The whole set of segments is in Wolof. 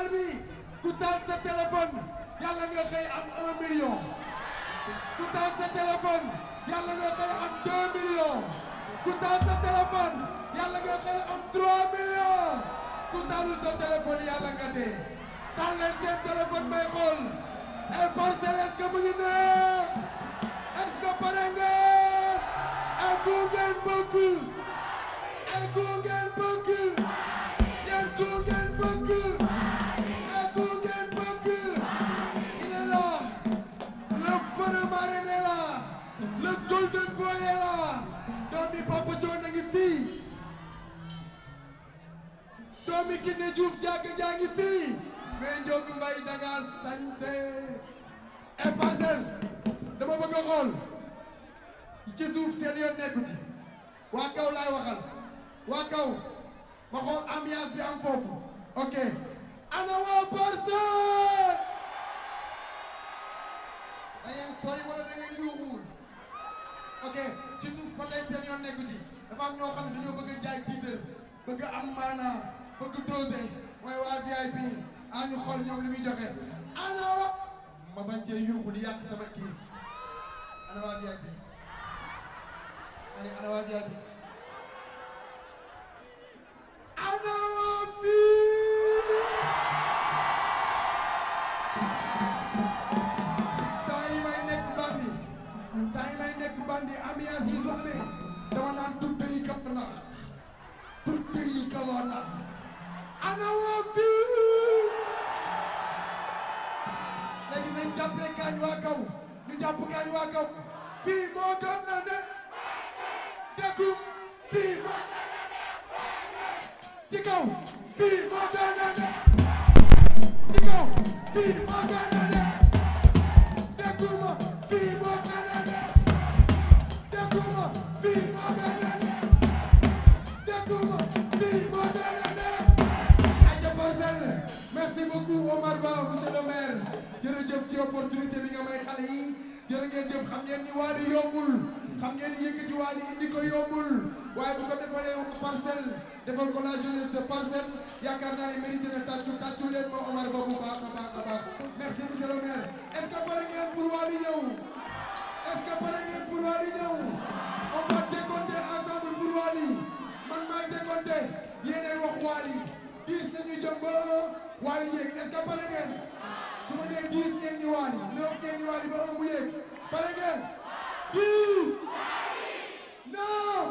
parcelle bi ku taal sa téléphone yàlla nga xëy am un million ku taal sa téléphone yàlla nga xëy am deux millions ku taal sa téléphone yàlla nga xëy am trois millions ku taalu sa téléphone yàlla nga dee taal leen seen téléphone may xool ay parcelle est-ce que mu ngi neex est-ce que pare ngeen ay ku ngeen bëgg ay ku ngeen bëgg yéen ku ngeen bëgg ay ku ngeen bëgg il est là le feu marraine est là le golden boy est là doomi Papa John a ngi fii doomi Kiné Diouf jàkk jaa ngi fii mais Ndiogou Mbaye da nga sañse et parcelle dama bëgg a xool ci suuf seen yoon nekku ci waa kaw laay waxal waa kaw ma xool ambiance bi am foofu ok ana waa parcelle da ngeen sori wala da ngeen yuuxuwul ok ci suuf ba tey seen yoon nekku ci dafa am ñoo xam ne dañoo bëgg a jaay tiitër bëgg a am maanaa bëgg dosé mooy waa VIP a ñu xool ñoom li muy joxe ana wa ma bañ cee yuuxu di yàq sama kii ana waa VIP ani ana waa VIP ana waa fii temps yi may nekk bandi temps yi may nekk bandi ambiance yi su amee dama naan tudde yi kat na tudde yi kaloo na ana waa fii léegi nañ jàppee kaañ waa kaw ñu jàpp kaañ waa kaw fii moo gën na ne déggu fii moo ci kaw fii moo gën na ne ci kaw fii moo gën na ne dégguma fii moo gën na ne dégguma fii moo gën na ne dégguma fii moo gën na ne aja parcelle merci beaucoup Omar Ba monsieur le maire jërëjëf ci opportunité bi nga may xale yi jërë ngeen jëf xam ngeen ni Wally yombul xam ngeen ni yëkkati Wally indi ko yombul waaye bu ko defalee parcelle defal ko la jeunesse de parcelle yaakaar naa ne mérité na tàccu tàccu leen ma Omar Ba bu baax a baax a baax merci monsieur le maire est-ce que pare ngeen pour Wally ñëw est-ce que pare ngeen pour Wally ñëw on va décompter ensemble pour Wally man maay décompter yéenay wax Wally dix nañu jëm ba Wally yéeg est-ce que pare ngeen su ma nee dix ngeen ñu Wally neuf ngeen ñu Wally ba un mu yéeg pare ngeen dix neuf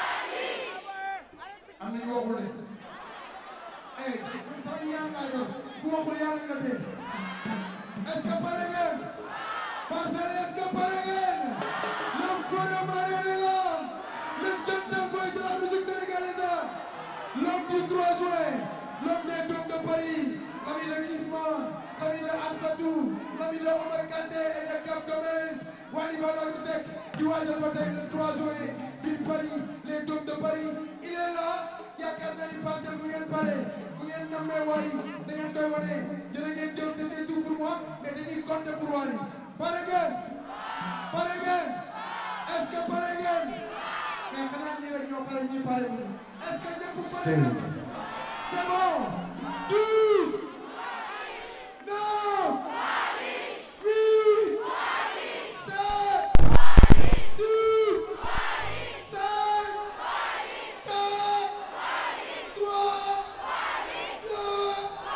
am nañu waxul de eh man sama ñaan laa yor ku waxul yàlla nga dee est-ce que pare ngeen Parcelles est-ce que pare ngeen le feu marraine est là le Thiatou Boy de la musique sénégalaise l'homme du 3 juin l'homme des Dômes de Paris l'ami de Kisma l'ami de Amsatou l'ami de Omar Kanté et de Cap Gomez Wally Ballago Seck di waajal ba tey le 3 juin biir Paris les Dômes de Paris il est là yaakaar naa ni Parcelles bu ngeen pare bu ngeen nammee Wally da ngeen koy wane jërë ngeen jëf c'était tout pour moi mais dañuy compter pour Wally pare ngeen pare ngeen est-ce que pare ngeen mais xanaa ñi rek ñoo pare ñi pare wuñu est-ce que ñëpp pare ngeen c'est bon douze neuf huit sept six cinq quatre trois deux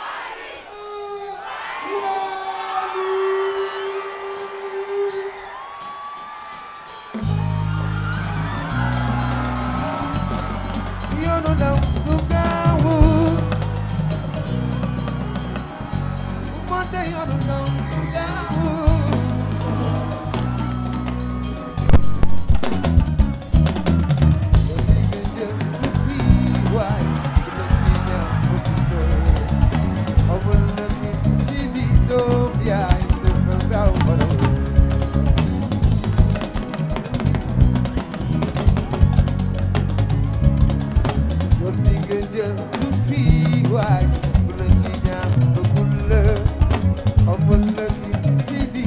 un Wally yoonu daw du gaawu monte yoonu daw du gaawu waay bu la ci ñaan bëggul la xamal la fi ci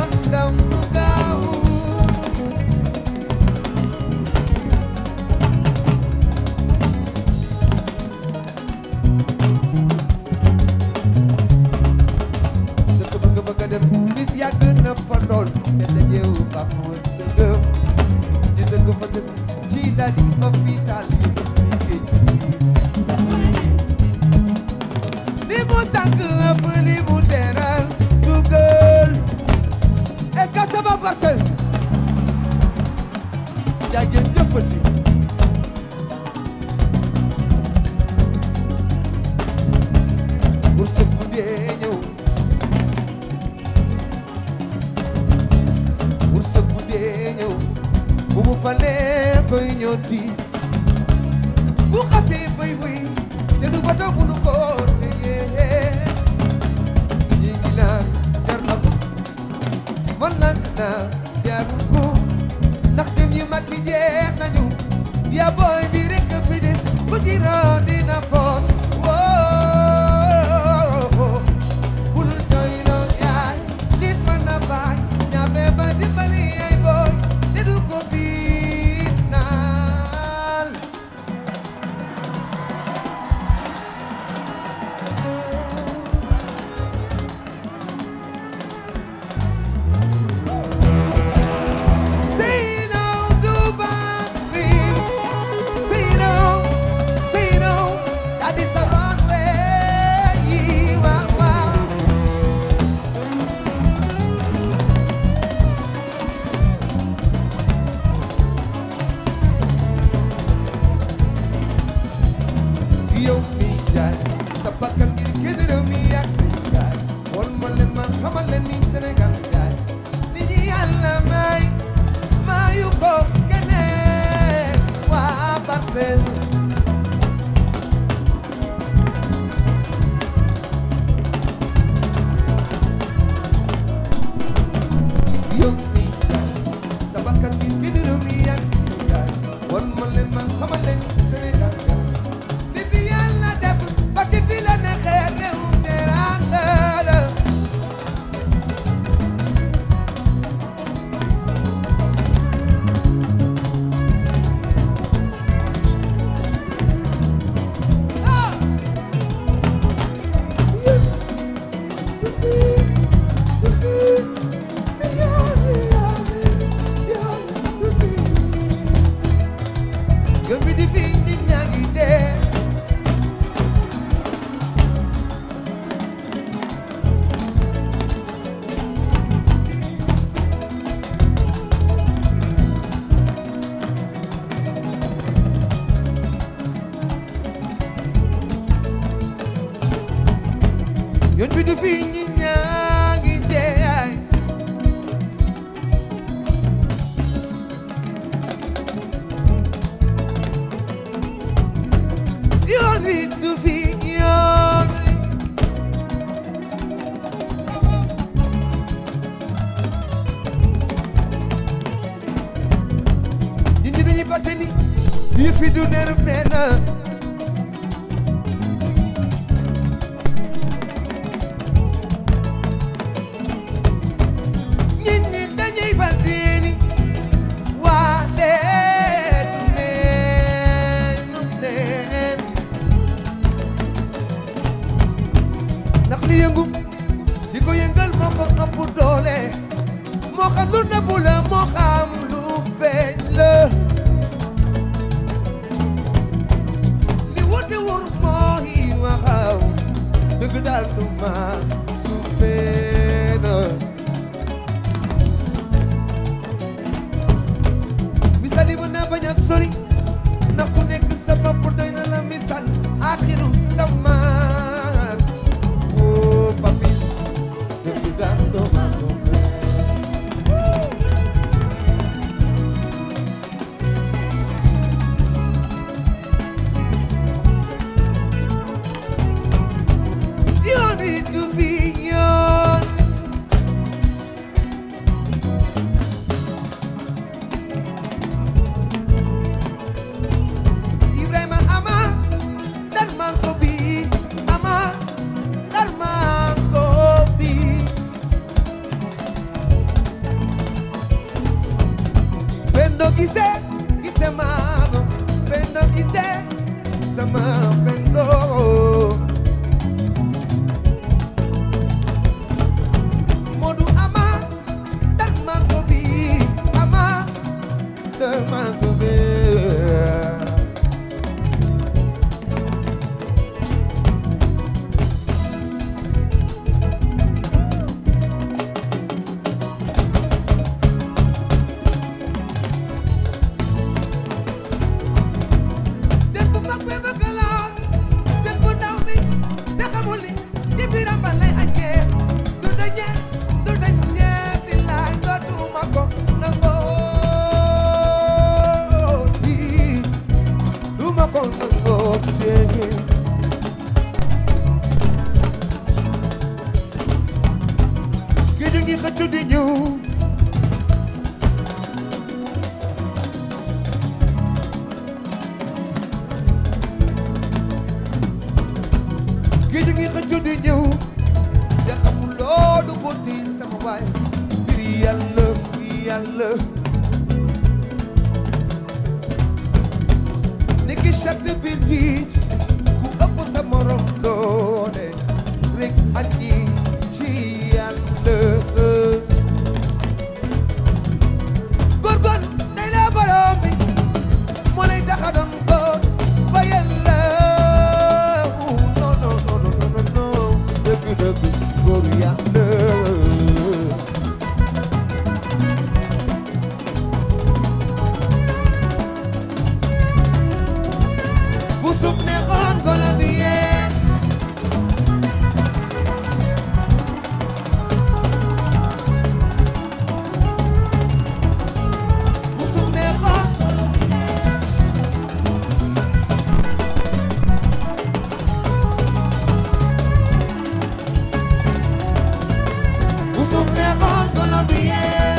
yoon ndaw du gaaw dëkk ba nga bëgg a dem nit yàgg na fa lool te dajeewu ba moo sëgëm ñu dëgg fa dëkk ci lali hôpital yi fi géej li mu sànq ëpp li mu teral dugal est-ce que ça va passer jaageen jëfati pour sëpp dee ñëw pour sëpp dee ñëw bu mu falee koy ñooti bu xasee bay bay te du bata bu nu ko téye ñi ngi naan jar na ko man lan na jarul ko ndax jën yu mag yi jeex nañu yaa booy bi rek fi des bu jiroo dina foot woo bul jooy loo yaay nit mën na baay ñaame ba dimbali ay booy te du ko fiitnaal Say no to Bambi. Say no, say no. That is the wrong way. Wow, wow. yow mi jaay sa bakkan ngir génn réew mi ak say jaay won ma leen ma xamal leen ni Sénégal jaay li ñu yàlla may mayu ko keneen waa Parcelles yow mi jaay sa bakkan ngir génn réew mi ak say jaay won ma leen ma xamal leen ni Sénégal jaay li fi yàlla def ba di fi la neexee réew teranga la ah Gëm bi di fi nit ñaa ngi dee yoon bi du fi nit ñaa ngi dee yoon bi du fi yoon nit ñi dañuy fàtte ni yi fi du nerf nee na nit ñi dañuy fàtte ni waa leen neen neen ndax li yëngu di ko yëngal moo ko ëpp doole moo xam lu nëbbu la moo xam lu feeñ la li wote wur mooy waxaw dëgg daal du ma su feena misal yi mën naa bañ a sori ndax ku nekk sa bopp doy na la misal axiru samaan woo papis dëgg daal du ma su yoon yi du fi yoon gise gise maano pendo gise sama pendo Modu ama dan mango bi ama dan mango bi Dëkk bu mag bi bëgg la dëkk bu ndaw bi te xamul ni ci biiram ba lay añee du dañee du dañee billaay dootuma ko nangoo di du ma ko nangoo tee géej gi xëccu di ñëw géej gi xëccu di ñëw te xamul loolu ko ti sama waay ngir yàlla ngir yàlla ni ki chatte bi riij ku ëpp sa morom doole rek añi ci yàlla góorgóor day la borom bi moo lay tax a doon góor ba yàlla non non non non non non dëgg dëgg góor yàlla bu suuf neexoon golo du yee bu suuf neexoon bu suuf neexoon golo du yee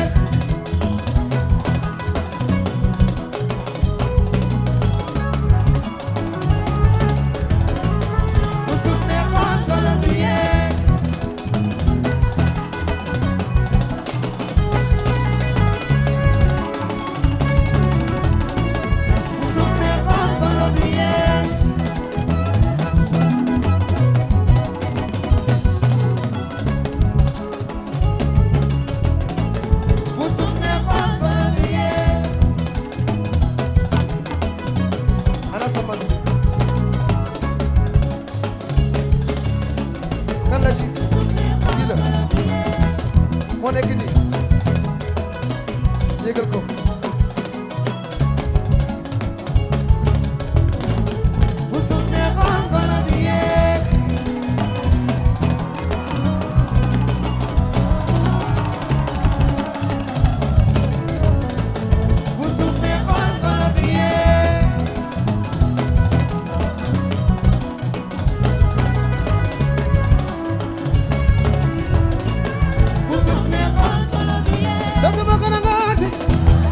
bu suuf neexoon golo du yee bu suuf neexoon golo du yee bu suuf neexoon golo du yee ana sama kan la ci kii la moo nekk nii yégal ko bu suuf neexoon golo du yee bu suuf neexoon golo du yee bu suuf neexoon golo du yee dootuma ko nangooti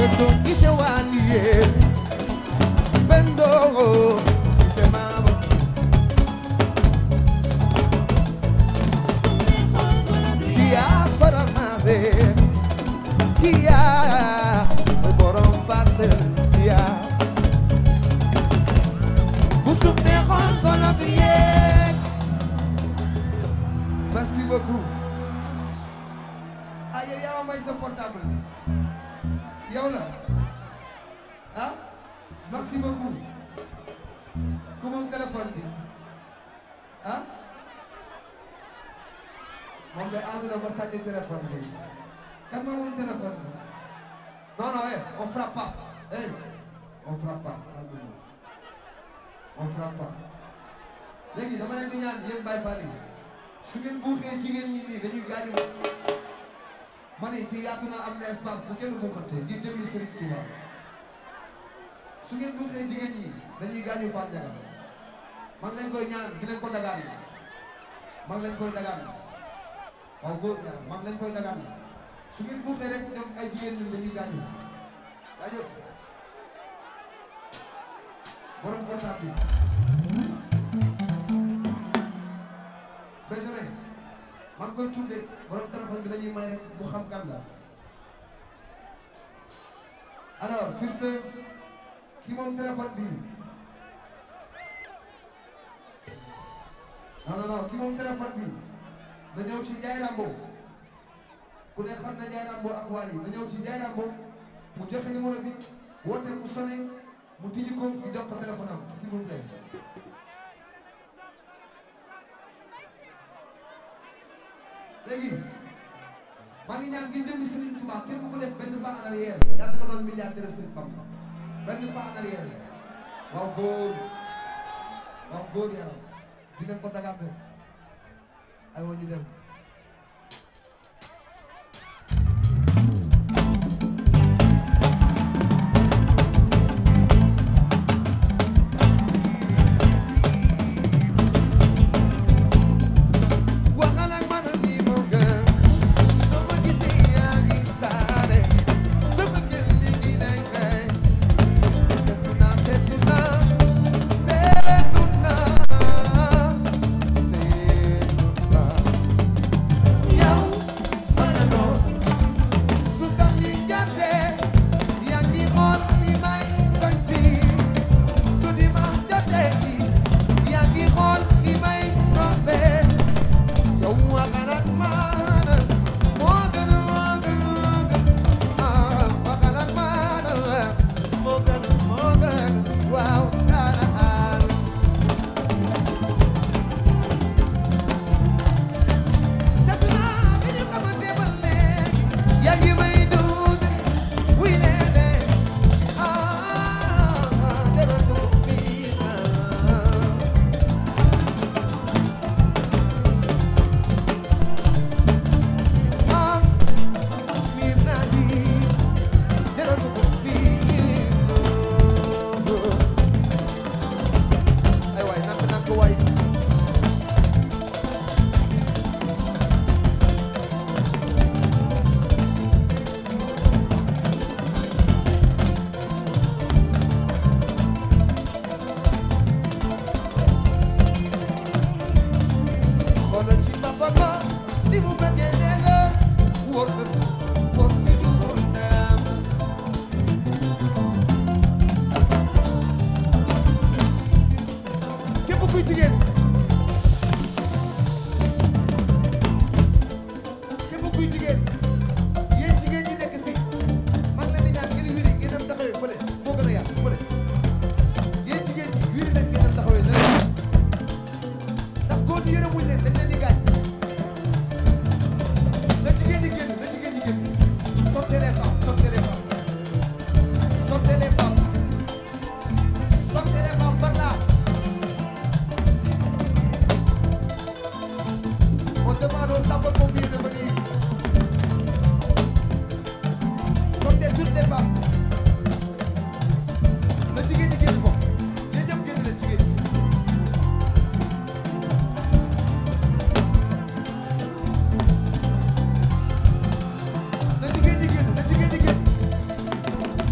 Bendo ise waliye Bendo ise mama Kia para mave Kia borom parcel Kia Busuk ne kon kon ak yek Merci beaucoup ah yow yaa ma may sa portable yow la ah merci beaucoup ku moom téléphone bi ah moom de ànd na ma sànni téléphone bi kan ma moom téléphone bi non non eh on frappe pas eh on frappe pas calme-toi on frappe pas léegi dama leen di ñaan yéen Baye Fall yi su ngeen buuxee jigéen ñi nii dañuy gaañu ma ne fii yaatu na am na espace bu kenn buuxante ngir jëmmi Serigne Touba su ngeen buuxee jigéen ñi dañuy gaañu Fall Ndiaga maa ngi leen koy ñaan di leen ko dagaan maa ngi leen koy dagaan waaw góor yàlla maa ngi leen koy dagaan su ngeen buuxee rek ñoom ay jigéen ñi dañuy gaañu jaajëf borom portable bi Benjamin maa ngi koy tudde borom téléphone bi la ñuy may rek mu xam kan la alors sur ce ki moom téléphone bi non non non ki moom téléphone bi na ñëw ci Ndiaye Rambo ku ne xam na Ndiaye Rambo ak Wally na ñëw ci Ndiaye Rambo mu joxe numéro bi woote mu sonné mu tijji ko ñu jox ko téléphone am s'il vous plaît léegi maa ngi ñaan ngir jëmmi Serigne Touba képp ku def benn pas en arrière yàlla nga doon milliardaire Serigne Bamba benn pas en arrière waaw góor waaw góor yaram di leen ko dagaat rek ay wa ñu dem waxal ak man lii moo gën soo ma gisee yaa ngi saare soo ma gën li ngi lay may seetu naa seetu naa seetu naa seetu naa yow mën a doon su samedi jotee yaa ngi xool ni may sañsi su dimanche jotee yaa ngi xool ni may rombee yow waxal ak man moo gën moo gën moo gën ah waxal ak man moo gën moo gën waaw daal seetlu naa bi ñu xamante ba léegi yaa ngi may dose wuy léeg-léeg ah dara tuut bii naa. ah miir naa di jaratu ko fii ay waay nak nak waay xoolal ci papa ma ni mu bëggee nee la wóor na foog ñu du wóor naam képp kuy jigéen képp kuy jigéen yéen jigéen ñi nekk fii maa ngi leen di ñaan ngeen wiri ngeen dem taxawee fële moo gën a yaatu fële yéen jigéen ñi wiri leen ngeen dem taxawee ne ndax góor ñi yërëmuñ leen dañ leen di gaañ na jigéen ñi génn na jigéen ñi génn sortez les femmes sortez les femmes sortez les femmes sortez les femmes par là on demande aux sapeurs-pompiers de venir sortez toutes les femmes na jigéen ñi génn foofu yéen ñëpp génn leen jigéen ñi na jigéen ñi génn na jigéen ñi génn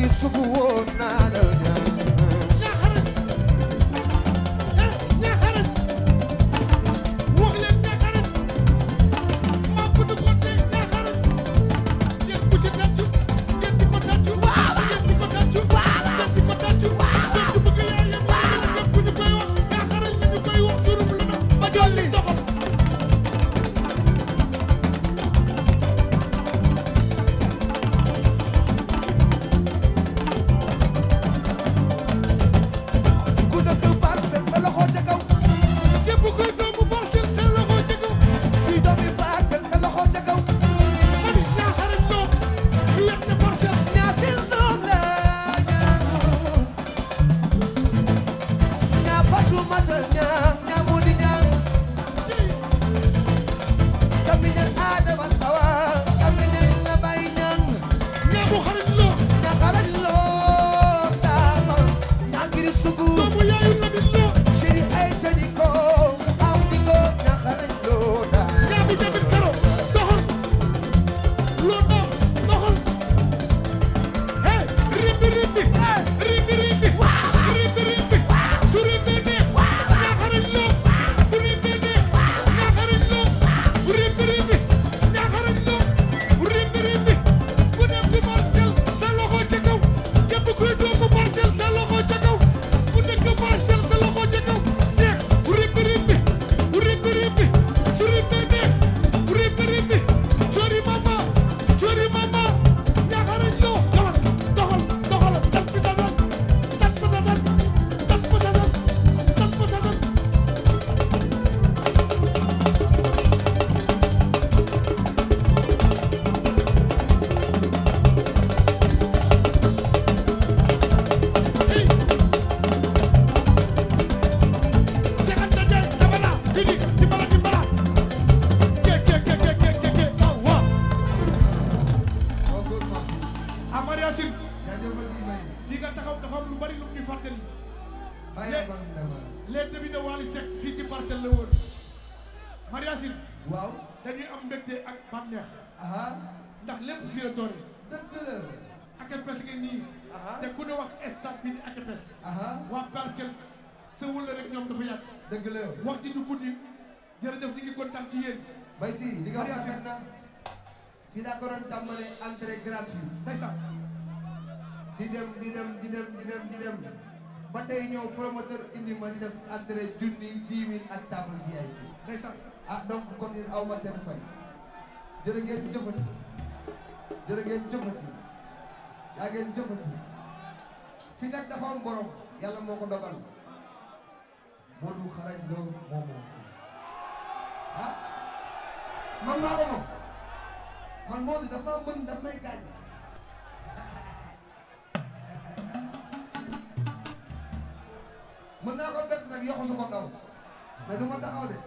ngi sugu woon naa la ñaan ñaaxarañ eh ñaaxarañ wax leen ñaaxarañ maa ko duggoon tey ñaaxarañ ngeen ku ci tàccu ngeen di ko tàccu ngeen di ko tàccu ngeen di ko tàccu ngeen di bëgg yaayam ngeen ku ñu koy wax ñaaxarañ la ñu koy wax surum lu na ba jolli doxal ku dëkk Parcelles sa loxo ca kaw képp kuy doomu Parcelles seen loxo ci kaw kuy doomi Parcelles sa loxo ca kaw ma ni ñaaxarañ loo fi yet ne Parcelles ñaasil doom la ñaan ñaa fatu mata ñaa ñaa moo di ñaan ci camiñal Adama Awa camiñal la bay ñaan ñaamu xarañ loo ñaa xarañ loo daama ñaa ngiri sugu doomu yaayu Lamin loo chéri ay seni ko am di ko ñaa xarañ loo daa ñaamu jamit karo doxal loo dox doxal hey rimbi rimbi rimbi rimbi rimbi rimbi su rimbi neex ñaaxarañ loo bu rimbi neex ñaaxarañ loo bu rimbi rimbi ñaaxarañ loo bu rimbi rimbi bu dem di Parcelles sa loxo ca kaw képp kuy doomu Parcelles sa loxo ca kaw bu dëkk Parcelles sa loxo ca kaw Seex bu rimbi rimbi bu rimbi rimbi su rimbi neex bu rimbi rimbi coori mama coori mama ñaaxarañ loo doxal doxal doxal tat bi dasan tat ba dasan tat ba sasan tat ba sasan hey Seex Anta Njaay dabala didi dimbala dimbala ke ke ke ke ke ke ke ah waaw Amar Yacine fii nga taxaw dafa am lu bari lu ñu fàttali les débuts de Wally Seck fii ci parcelle la woon Mar Yacine waaw dañuy am mbégte ak bànneex aha ndax lépp fii la doore dëgg la akepes nga nii aha te ku ne wax stade bi ni akepes aha waa parcelle sa wëla rek ñoom dafa yàgg dëgg la wax ji du guddi jërëjëf ñu ngi kontaan ci yéen bay si li nga wax Mariasi. rafet na fii laa ko doon tàmbale entrée gratuite ndeysaan di dem di dem di dem di dem di dem ba tey ñëw promoteur indi ma di def entrée junni dix mille ak table VIP ndeysaan ah donc kon yéen aw ma seen fay jërë ngeen jëfati jërë ngeen jëfati yaa ngeen jëfati fii nag dafa am borom yàlla moo ko dogal Modou xarañ loo moo moom fii ah man maa ko moom man Modou dafa maa mën daf may gaañ mën naa ko bett nag yokk sama kaw mais du ma taxaw de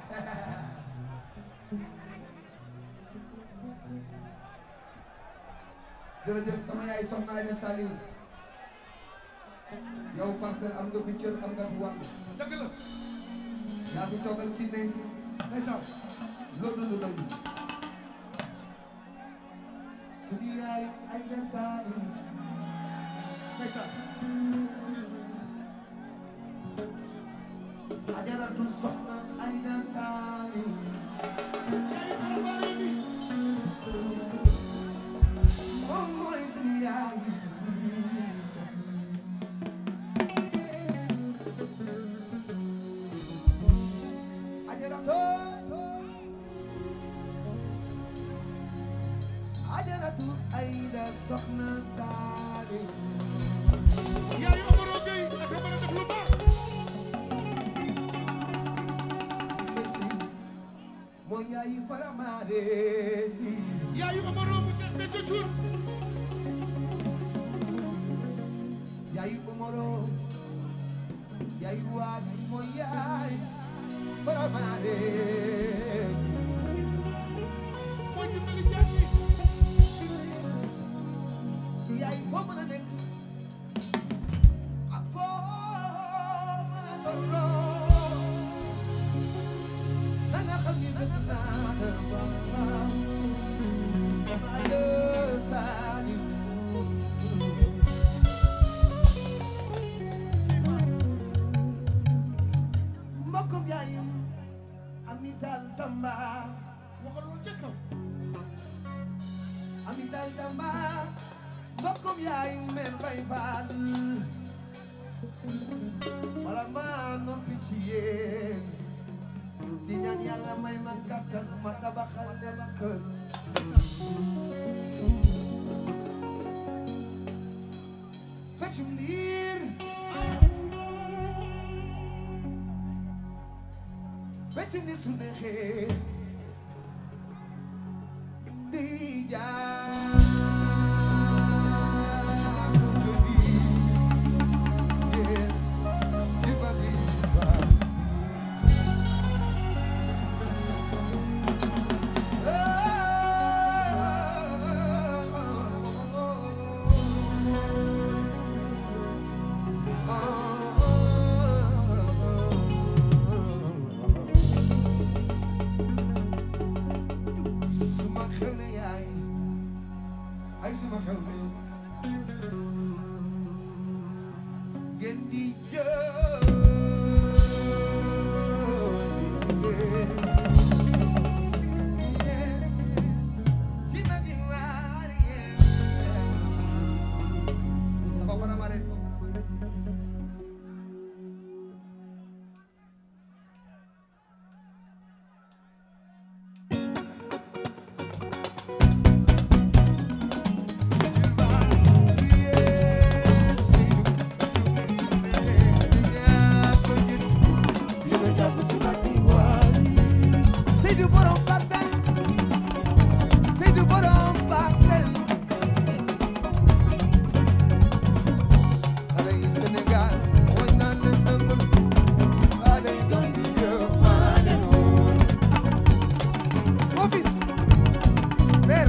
jërëjëf sama yaay soxna Aïda Saliou yow parcelle am nga fi cër am nga fi wàll dëgg la yaa fi toogal kii ne ndeysaan loolu lu doy suñu yaay Aïda Saliou ndeysaan ajaratu soxna Aïda Saliou yaay xarabaare bi moom mooy suñu yaay ajaratu ajaratu Aïda soxna Saliou yaay Omaro Gueye ak a mën a def lu baax merci mooy yaayu faramaare yaayu Omaro bu Cheikh Béthio Thioune yaayu Omaro yaayu waadi mooy yaay faramaare mooy dimbali jaam yi yaay foo mën a nekk ak foo mën a tolloo na nga xam ni bëgg naa la waaw Aïda Saliou moom yaay mel bay faal wala maa noppi ci yéen di ñaan yàlla may ma kàttan ma tabaxal leen kër feccum liir feccum liir su neexee di jaar Yeah, diva diva. Suma xew ne yaay ay suma xew ne ngeen di Seydou borom parcelle Seydou borom parcelle xale yi Sénégal mooy naan leen dëggul xale yi doon di jëf maa leen woon mon fils père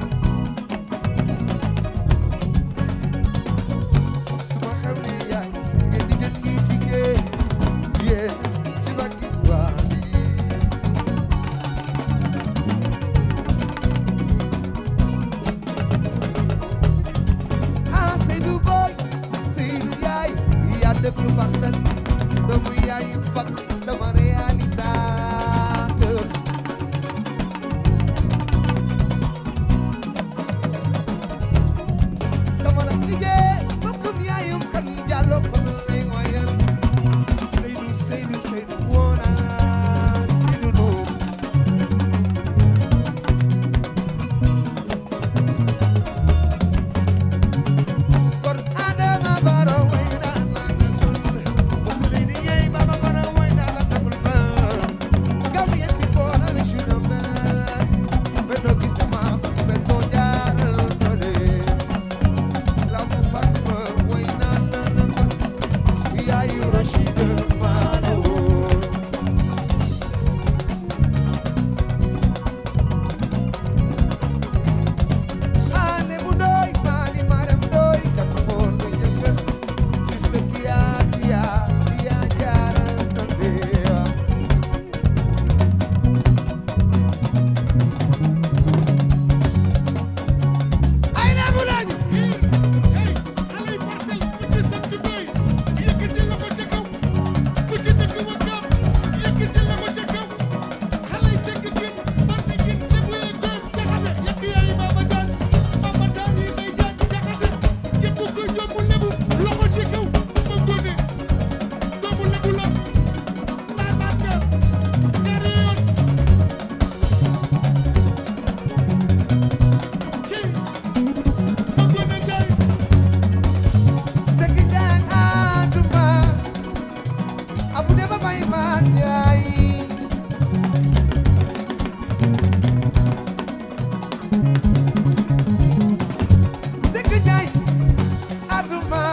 suma xew ni yaay ngeen di gën ñi tigee yéen ci baggi waa yi ah Seydou boy Seydou yaay yaa déglu parcelle doomu yaay bak sama réalisateur sama rak liggéey bokkum yaayum kan jàllo ko lay wayal Seydou Seydou Seydou woona Seydou Ndour kon Adama Barrow way naan la nangul Mussolini yey Baba Barrow way naan la nangul ba Gambian people I wish you the best Beto gisama beto jaaral dole Lamu Fatima way naan la nangul Yaayu Rashida Manawo ane mu doy mani maram doy kat moon ko yëngal siste kiya kiya kiya jaaral tambe ay na mu lañu sekk jaan atuma abu de ba may maan yaay sekk jaay atuma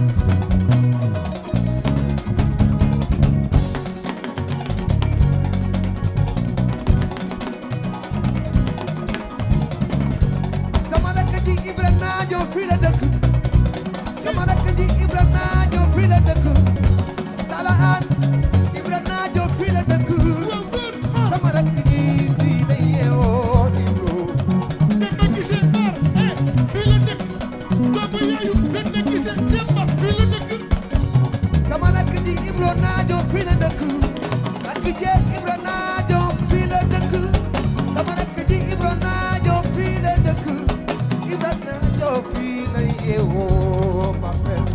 sama rakk ji Ibra naajo fii la dëkk sama rakk ji Ibra naajo fii la dëkk Tala an Ibra naajo fii la dëkk sama rakk ji fii la yeewoo Ibro sama rakk ji Ibro naajo fii la dëkk rakk ji Ibra naajo fii la dëkk sama rakk ji Ibra naajo fii la dëkk Ibra naajo fii lay yeewoo parcelle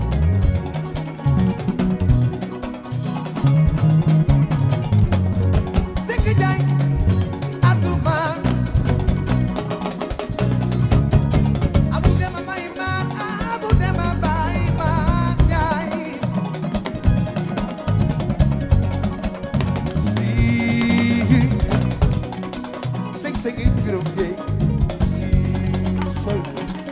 Sekk Jaay atuma abu dema bay man abu dema bay man jaay si sëg sëgi birom jeey si soy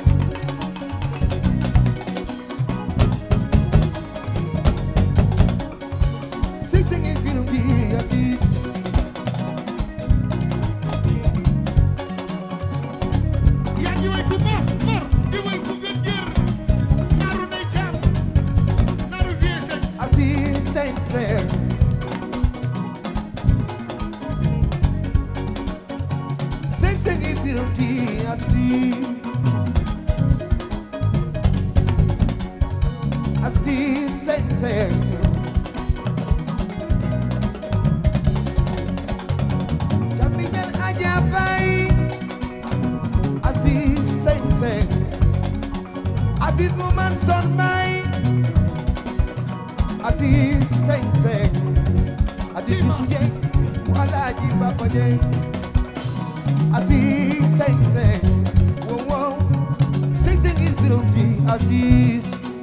sëg sëgi birom jeey asis yaa ngi way ku mar mar di way ku gën gër naaru nay caam naaru vie sek asis sëg sëg sëg sëgi birom jeey asis asis sëg sëg Jamiñal aja fay Aziz sëñ sëñ Aziz mu man son may Aziz sëñ sëñ Aziz bisu jeng mu alaaji papa jeng Aziz sëñ sëñ wow wow sëñ sëñ il birom ji Aziz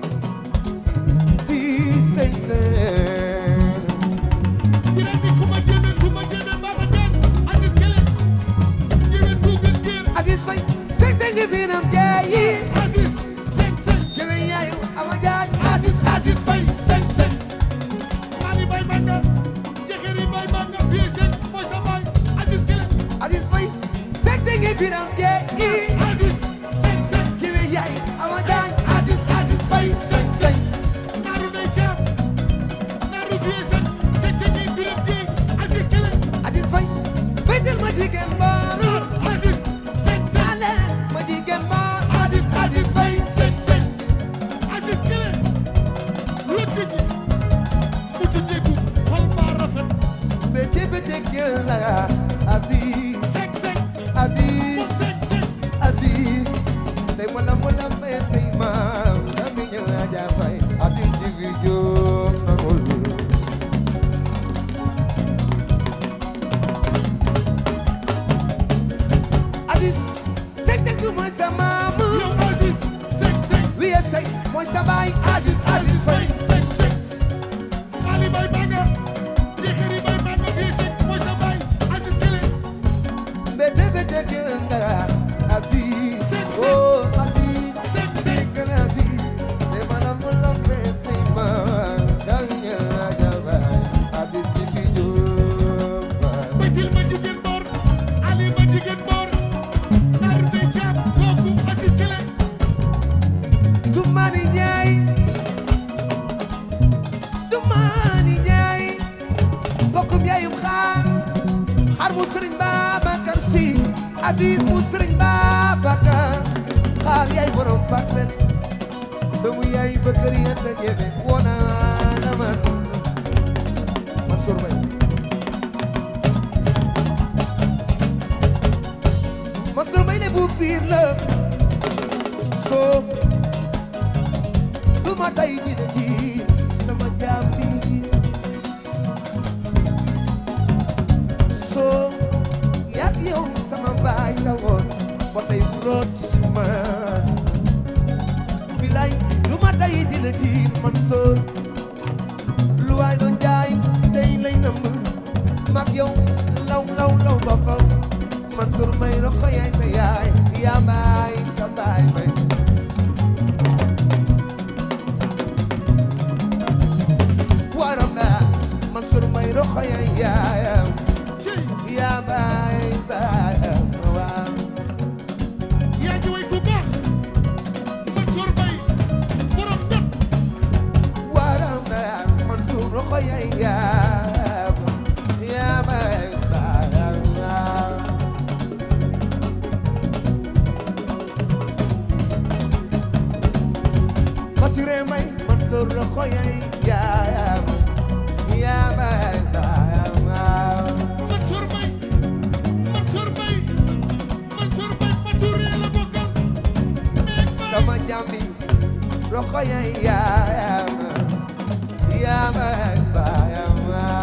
Aziz sëñ sëñ biram bi ku ma jëme ku ma jëme baba jën asis kele jëme ku gën gër Aziz fay sëñ sëñ il birom jeeyi asis sek sek Jëwe yaayu ama jaaj asis asis fay sek sek mali bay manga jëkkëri bay manga vie sek mooy sa baay asis kele Aziz Faye sek sek ngi biram jee i asis sek sek Jëwe yaayu ama jaaj Aziz Aziz Faye sek sek naaru nay caam naaru vie sek sek sek yi biram jee asis kele Aziz Faye béytal ma jigéen baalu asis sek sek ale ma jigéen baal Aziz Aziz Faye sek sek Aziz kele lëkk ji mu ci jéegu xol baa rafet bété bété gën la Aziz sek sek mu Aziz sek sek Aziz tey wala wala mbay say maam dami ñu la ja fay Aziz di fi jóg nangul Aziz sek sek du mooy sa maam yow Aziz sek sek wiye say mooy sa baay Aziz Aziz Faye sek sek Mali bay manga Jekeri bay manga fii sek mooy sa baay Aziz kele bété bété gën la Aziz Sek, sek. oh Aziz sek sek gën Aziz tey wala wala mbay say maam dami ñu la ja fay Aziz di fi jóg bëtil ma jigéen boor Ali ma jigéen boor naaru day caam kooku Aziz kele Tumani Njaay Tumani Njaay bokkum yaayum xaar xaar mu sëriñ Babacar Si Aziz mu sëriñ Babacar xaar yaay borom parcelle doomu yaay bëkkër yanta ñebe woona na man Mansour Mbaye Mansour Mbaye le bu biir la soo du ma tay dina ji sama jaam bi soo yàgg yow sama baay la woon ba tey bu root ci man bilay du ma tay dina ji man soo lu waay doon jaay tey lay nëmb mag yow law law law boppam Mansour Mbaye roxo yaay sa yaay yaa baay sa baay bay waram na Mansour Mbaye roxo yaay yaayam ci yaa baay baayam waaw yaa ngi way ku baax Mansour Mbaye borom jot waram na Mansour roxo yaay yaayam yaa baay baayam waaw Mature may Mansour roxo yaay yaayam yaa baay baayam waaw Mansour Mbaye Mansour Mbaye Mansour Mbaye ma turee la bokkal mais sama jambi roko ya yaayam yaayam ak baayam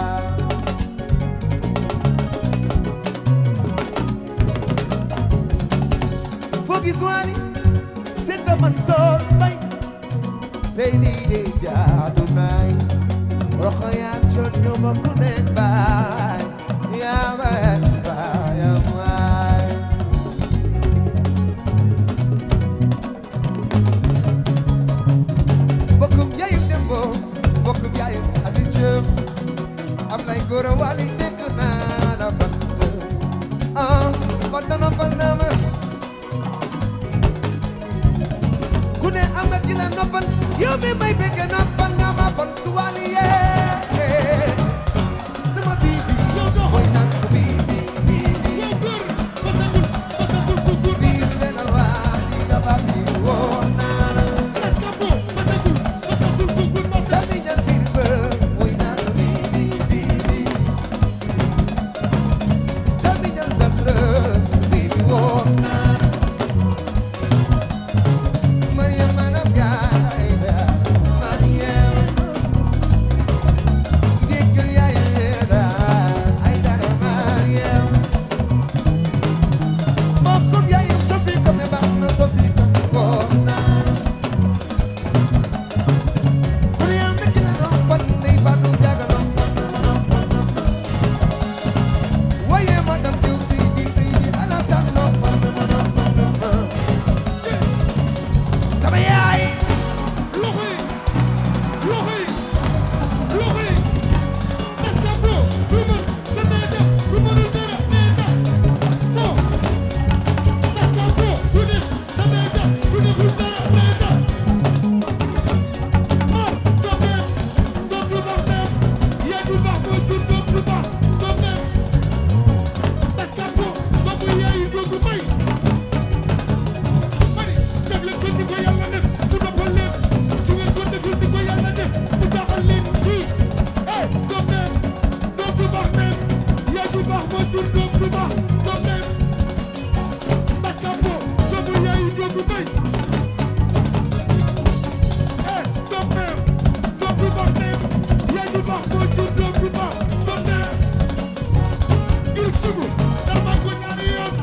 foo gis waali seet ba man sool bay tey lii de jaadu naay roko ya coon ñoo bokk nekk baay yaayam ak baayam waay bokkum yaayu dembo bokkum yaayu Aziz Diop Ablaye Gora Wali dégg naa la fant ah fant na fant na ma ku ne am nga ki la noppal yow mi may bëgg noppal nga ma bon su wali yee sama bibi mooy naan ko bibi bibi yow góor basagul basagul ku góor bibi dana waa di daba bi woo naa la Escapo basagul basagul ku góor basagul Sami ñal fil ba mooy naan ko bibi bibi Sami ñal satra bibi woo naa la Mariam manam yaay da Mariam Déggal yaay da ay dara Mariam Mbokkum yaayam Sophie comme baax na Sophie comme woo naa la Mariam nekk na noppal ndey Fatou Diaga noppal waaye madame Diop si di Seydi Alassane noppal na ma noppal na ma sama yaay loxo yi loxo yi loxo yi Escapo du mën sa nee def du mënul dara nee tax bon Escapo du def sa nee def du deful dara nee tax Mor doom neem doom du baax neem yaay du baax moo jur doom du baax doom neem Escapo doomu yaayu doogu may mani def leen ko ni ko yàlla def mu noppal leen su ngeen ko deful ni ko yàlla def mu jaaxal leen kii eh doom neem doom du baax neem yaay du baax moo jur doom du baax doom neem Escapo doomu yaayu doogu may eh doom neem doom du baax neem yaay du baax moo jur doom du baax doom neem ngir sugu dama ko ñaari yoon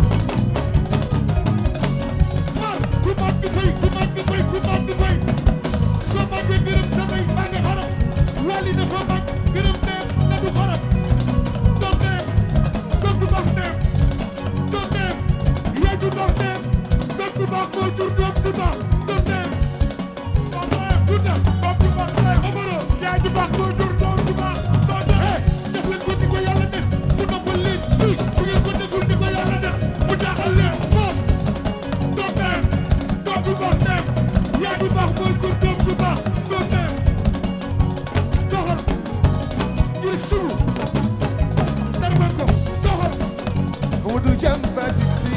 mar ku mat di fay ku mat di fay ku mat di fay soo matee gërëm sa ndey maa ngi xarab wali dafa mag gërëm neem na du xarab doom neem doom du baax neem doom neem yaay du baax neem doom du baax moo jur doom du baax doom neem doom neem du tax doom du baax neem Omaro yaay du baax moo jur doom du baax doom neem def leen ko ni ko yàlla def mu noppal leen kii su ngeen ko deful ni ko yàlla def mu jaaxal leen moom doom neem doom du baax neem yaay du baax moo jur doom du baax doom neem doxal ngir sugu darma ko doxal Modou Jam Fatick si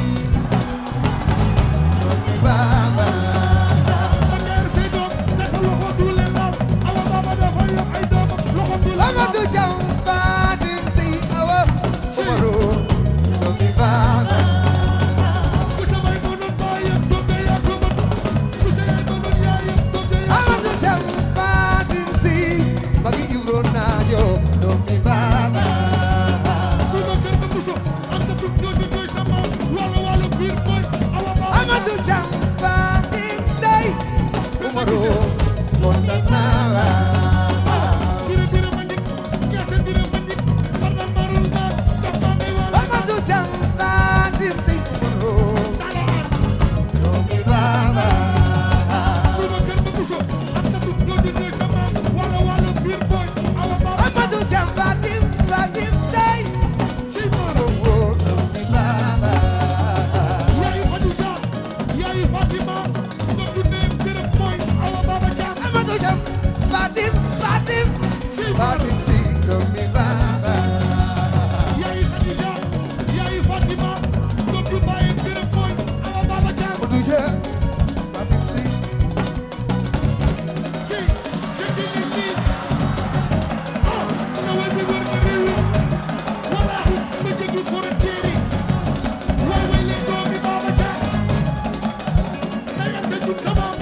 Baba ma ñaar say doom naka loxo du leen laal awa baba dafa yor ay doomam loxo du leen laal Amadou Jam Fatick si awa Omaro doomi Baba ku samay mënoon baayam doom de yaa ko mën ku sa yaay mënoon yaayam doom de yaa ko Amadou Jam Fatick si Magi Ibro Naajo doomi Baba ku ma kër nga muso am sa tum ñoo di ñooy sa maam wala wala biir mooy awa baba Amadou Jam Fatick si Omaro Montanara sire bira ma ndik ñaase bira ma ndik war na marul naa dox maa may wala Amadou Jam Fatick si Omaro dala aan doomi Baba ku ma kër nga muso am sa tum ñoo di ñooy sa maam wala wala biir mooy awa baba Amadou Jam Fatick Fatick si ci maam doomi Baba yaayu Khadija yaayu Fatima doom du neem gërëm mooy awa baba jaam Amadou Jam Fatim Fatim ci Fatim si doomi Baba yaayu Khadija yaayu Fatima doom du bàyyi gërëm mooy awa baba jaam Amadou Jam Fatim si ci fekk ni kii ah sa way bi wër na réew wallaahi ma jéggi frontière yi waay way leen doomi baba jaam dayal te jub sama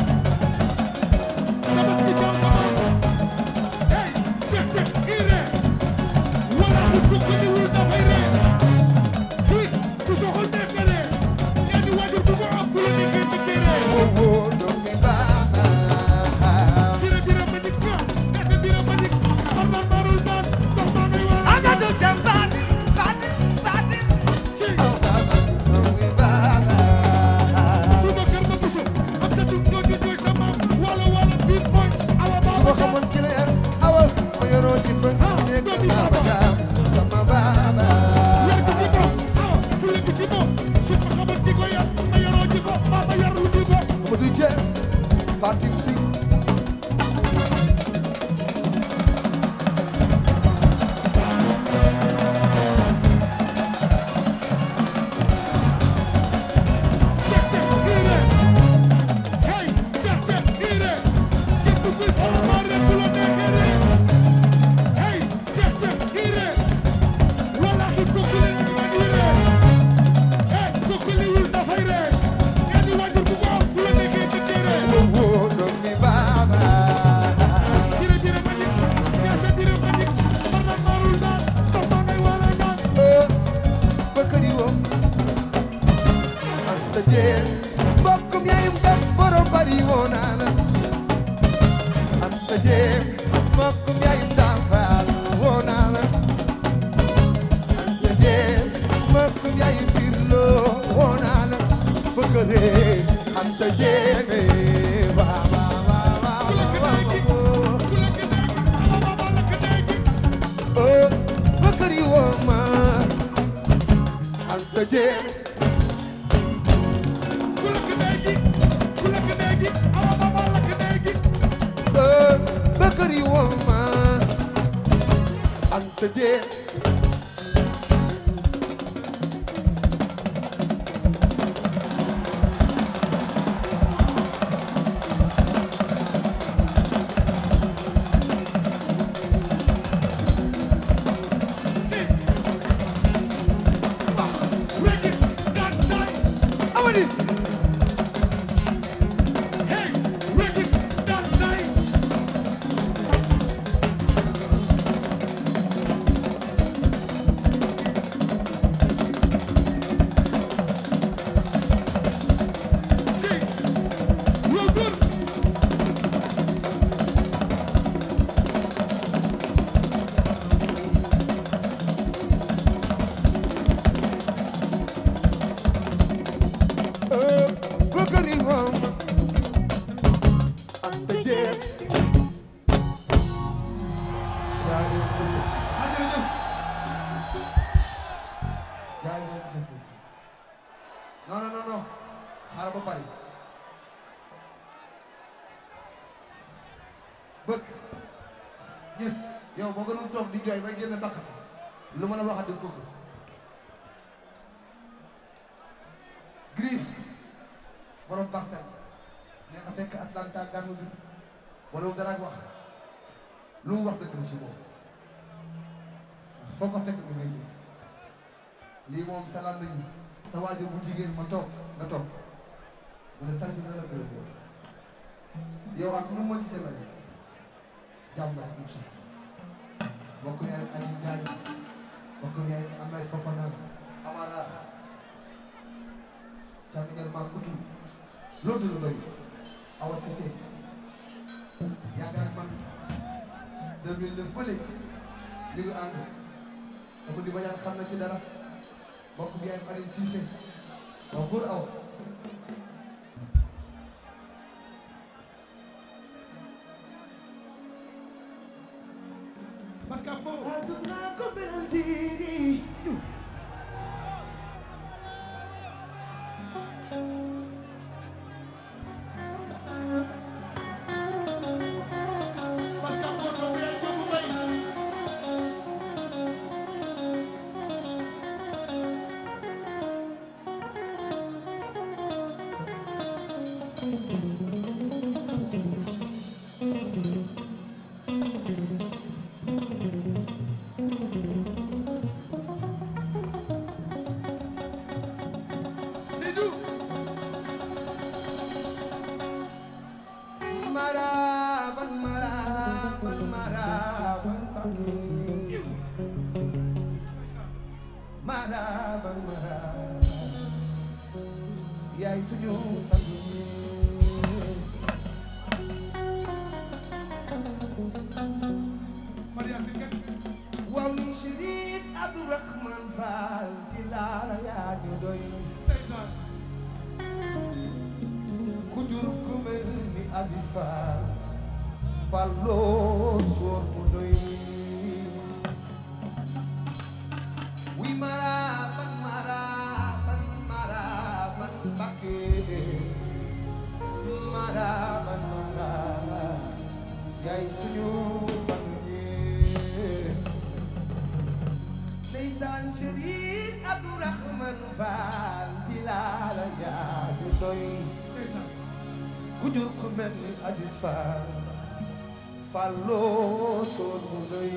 Anta Jéem mbokkum yaayum Daam Faal woo naa la Anta Jéem mbokkum yaayum Birlo woo naa la bëgg ree Anta Jéem waa waa waa waa waa oh bëkkër yi woo ma Anta Jéem oh bëkkër yi woo ma Anta Jéem amadi oh bëkkër yi woo ma Anta Jéem yaa ngi jëfati yaa ngi jëfati non non non non xaaral ba pare bëgg yes yow boo gënul toog di jooy bay génn baqati lu ma la waxat di bëgg Griff borom parcelle nee na fekk Atlanta gàmmu bi wala wu dara wax lu mu wax dëgg la ci moom foo ko fekk mi ngay jëf lii moom salaam nañu sa waajur bu jigéen ma toog nga toog mu ne sant na la gërëm yow yow ak nu mu mën ci demee rek jàmm rek incha allah bokk yaay Aliou Ndiaye bokk yaay Ahmed Fofana Amara Jamiñal Makutu loolu la doy Awa Cissé yàgg ak man 2009 ba léegi ñu ngi ànd dama di bañaan xam na ci dara bokk bi ay Aliou Cissé waaw pour aw parce que foo aduna ko beral jiri parce que foo ko yaay foofu bay Seydou maraban maraban maraban fakir maraban maraban yaay suñu sang Maria Sine waaw ni Chérif Abdourahman Fall di laala yaa ñu doy ndeysaan ku jur ku mel ni Aziz Fall Falloo soor mu doy wi maraban maraban maraban Mbakke maraban maraban yaay suñu sang yi ndeysaan Chérif Abdourahman Fall di laala yaa ñu doy ndeysaan ku jur ku mel ni Aziz Fall Falloo soor mu doy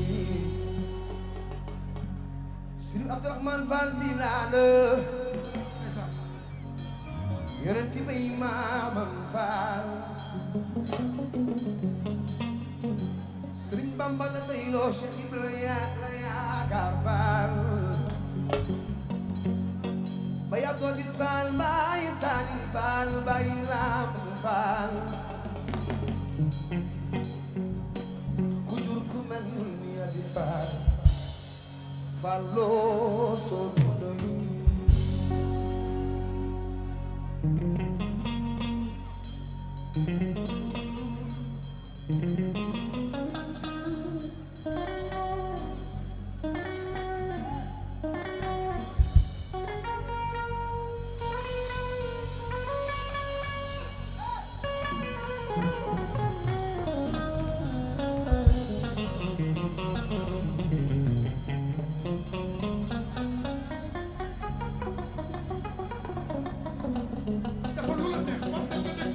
Chérif Abdourahman Fall di laala ndeysaan yonent bay maamam Fall Sëriñ Bamba la doyloo Cheikh Ibrahima la yaakaar Fall bay Abdou Aziz Fall bay Salim Fall bay Lam Fall Falloo soo doy dafa lu la neex war sa nga nekk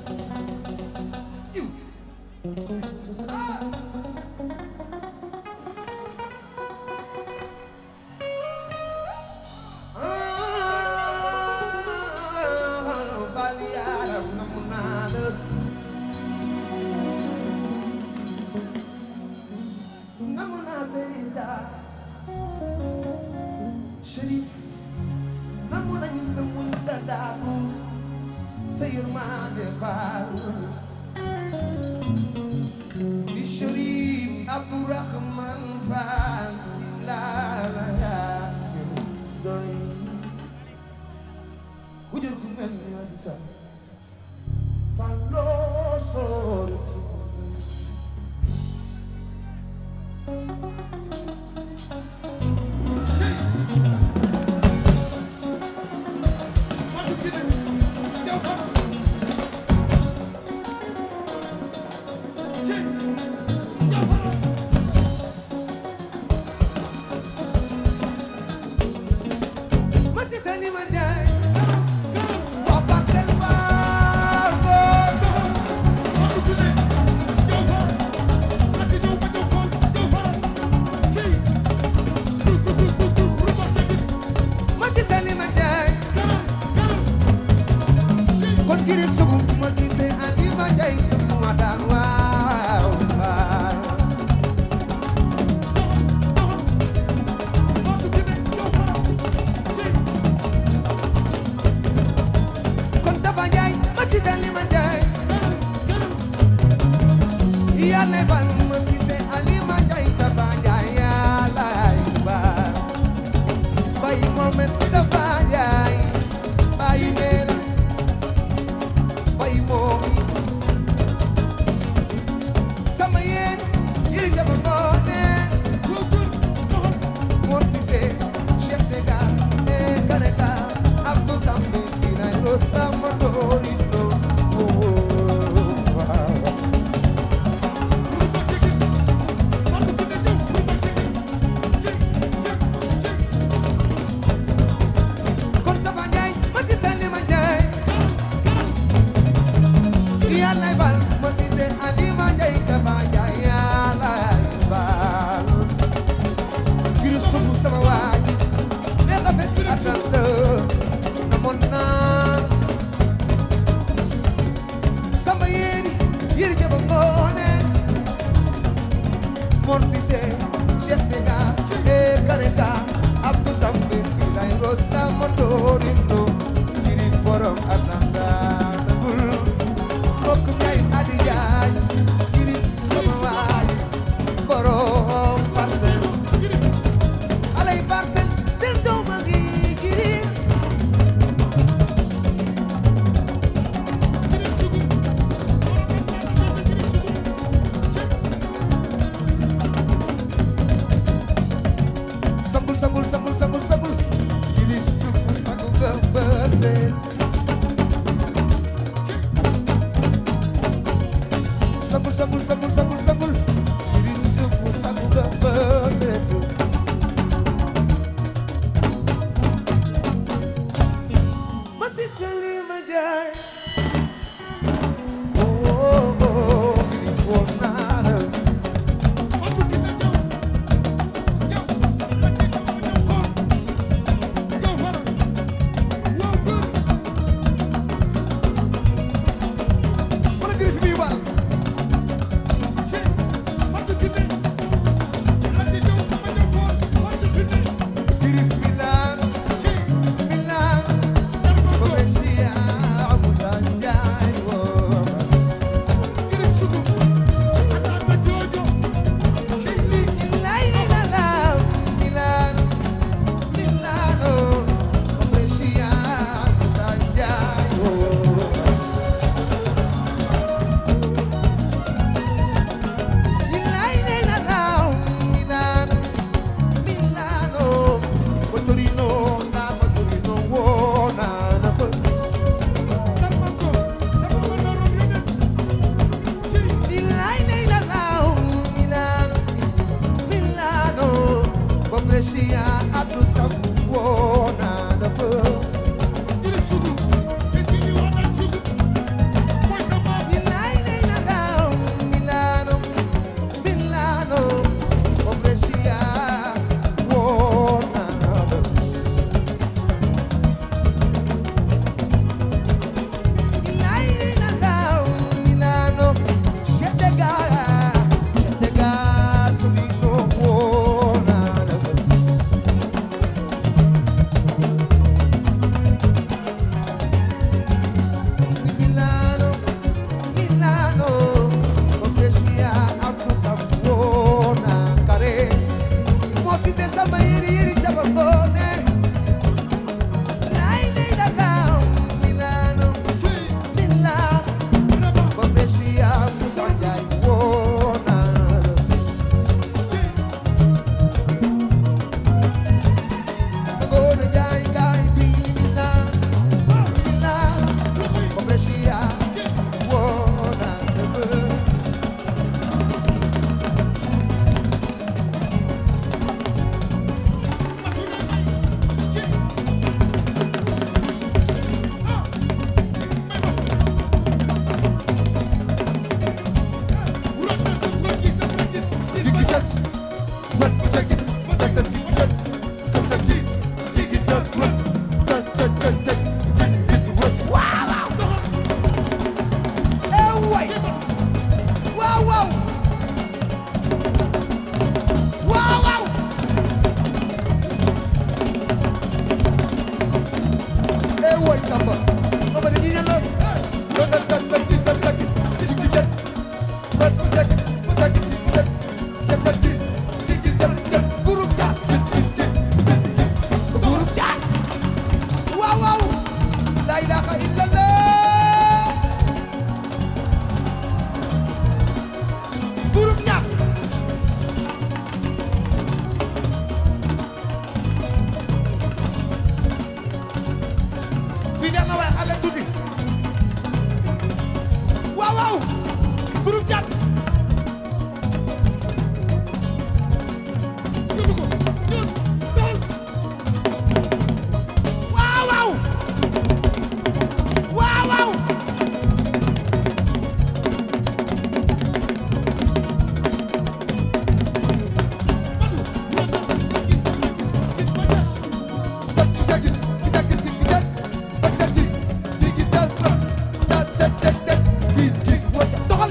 iw Bali yaram namu naa la namu naa Seyda Chérif namu nañu sa muñ sa daaku sa yërmande baalu di Chérif Abdourahman Fall la la yaa doy ku jël ku mel ni Adi Sa Falloo sooti cey Fatou Kiné yow fara cey yow fara ma si sa li ma jaay waa Parcelles Mbargo Fatou Kiné yow fara ati ñëw ma ñëw xool yow fara cey du du du du du ruba cegi ma si sa li ma jaay kanam kanam cey kon girib sugu ma si se ali ma jaay sugu ma daan waaw waaw Fatou Kiné yow fara cey kon dafa jaay ma si sa li ma jaay yàlla bal ma si se ali ma jaay dafa jaay yàlla baal bay momet dafa jaay bay neela bay moomi sama yéen yiri jama ngoone Mor Cissé chef de gare et Kareka Abdou Sambe Bilay Rosta Motorino kon Tafa Njaay ma ci sali ma Njaay Yàlla bal ma Cissé Ali ma Njaay Tafa Njaay Yàlla bal ngir sunu sama waaj ne rafet atante na mon naa sama yéeri yéeri jaba ngoone Mor Cissé chef de gare et Kareka Abdou Sambe Bilay Rosta Motorino ngiri borom atanta nagul mbokk ñay adi jaay ngiri sama waaj borom parcelle alay parcelle seen doom a ngi ngiri sambul sambul sambul sambul sambul ngiri suku sagu bebesen sambul sambul sambul sambul sambul ngiri suku sagu bebesen masih selima jai oh oh oh ngiri kuonara wala ngiri fi muy baal ngiri Milan Milan Brescia Musa waaw waaw waaw waaw eh woy samba mama dañuy ñaan la dogal sak sak di sak sak di di jet sak sak sak di di jet jet sak di di di jet jet groupe chat groupe chat waaw waaw la ilaha illallah groupe chat fii neex na waaye xale tuuti waaw waaw groupe chat yóbbu ko ñëw doxal waaw waaw waaw waaw doxal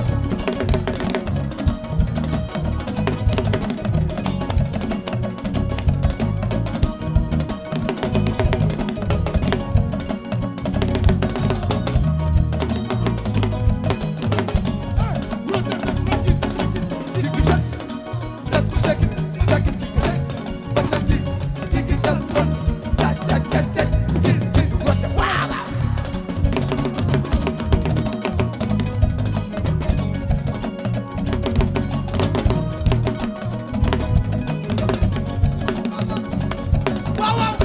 waaw waaw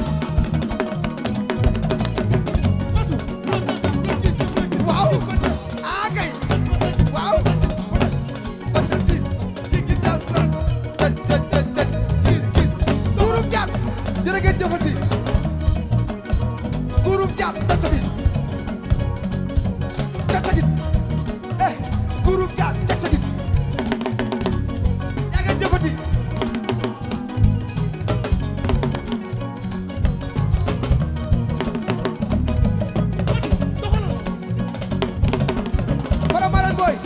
waaw ah kay waaw groupe Diat jërë ngeen jëfati groupe Diat tacagit tacagit eh groupe Diat tacagit yaa ngeen jëfati Faramareen boys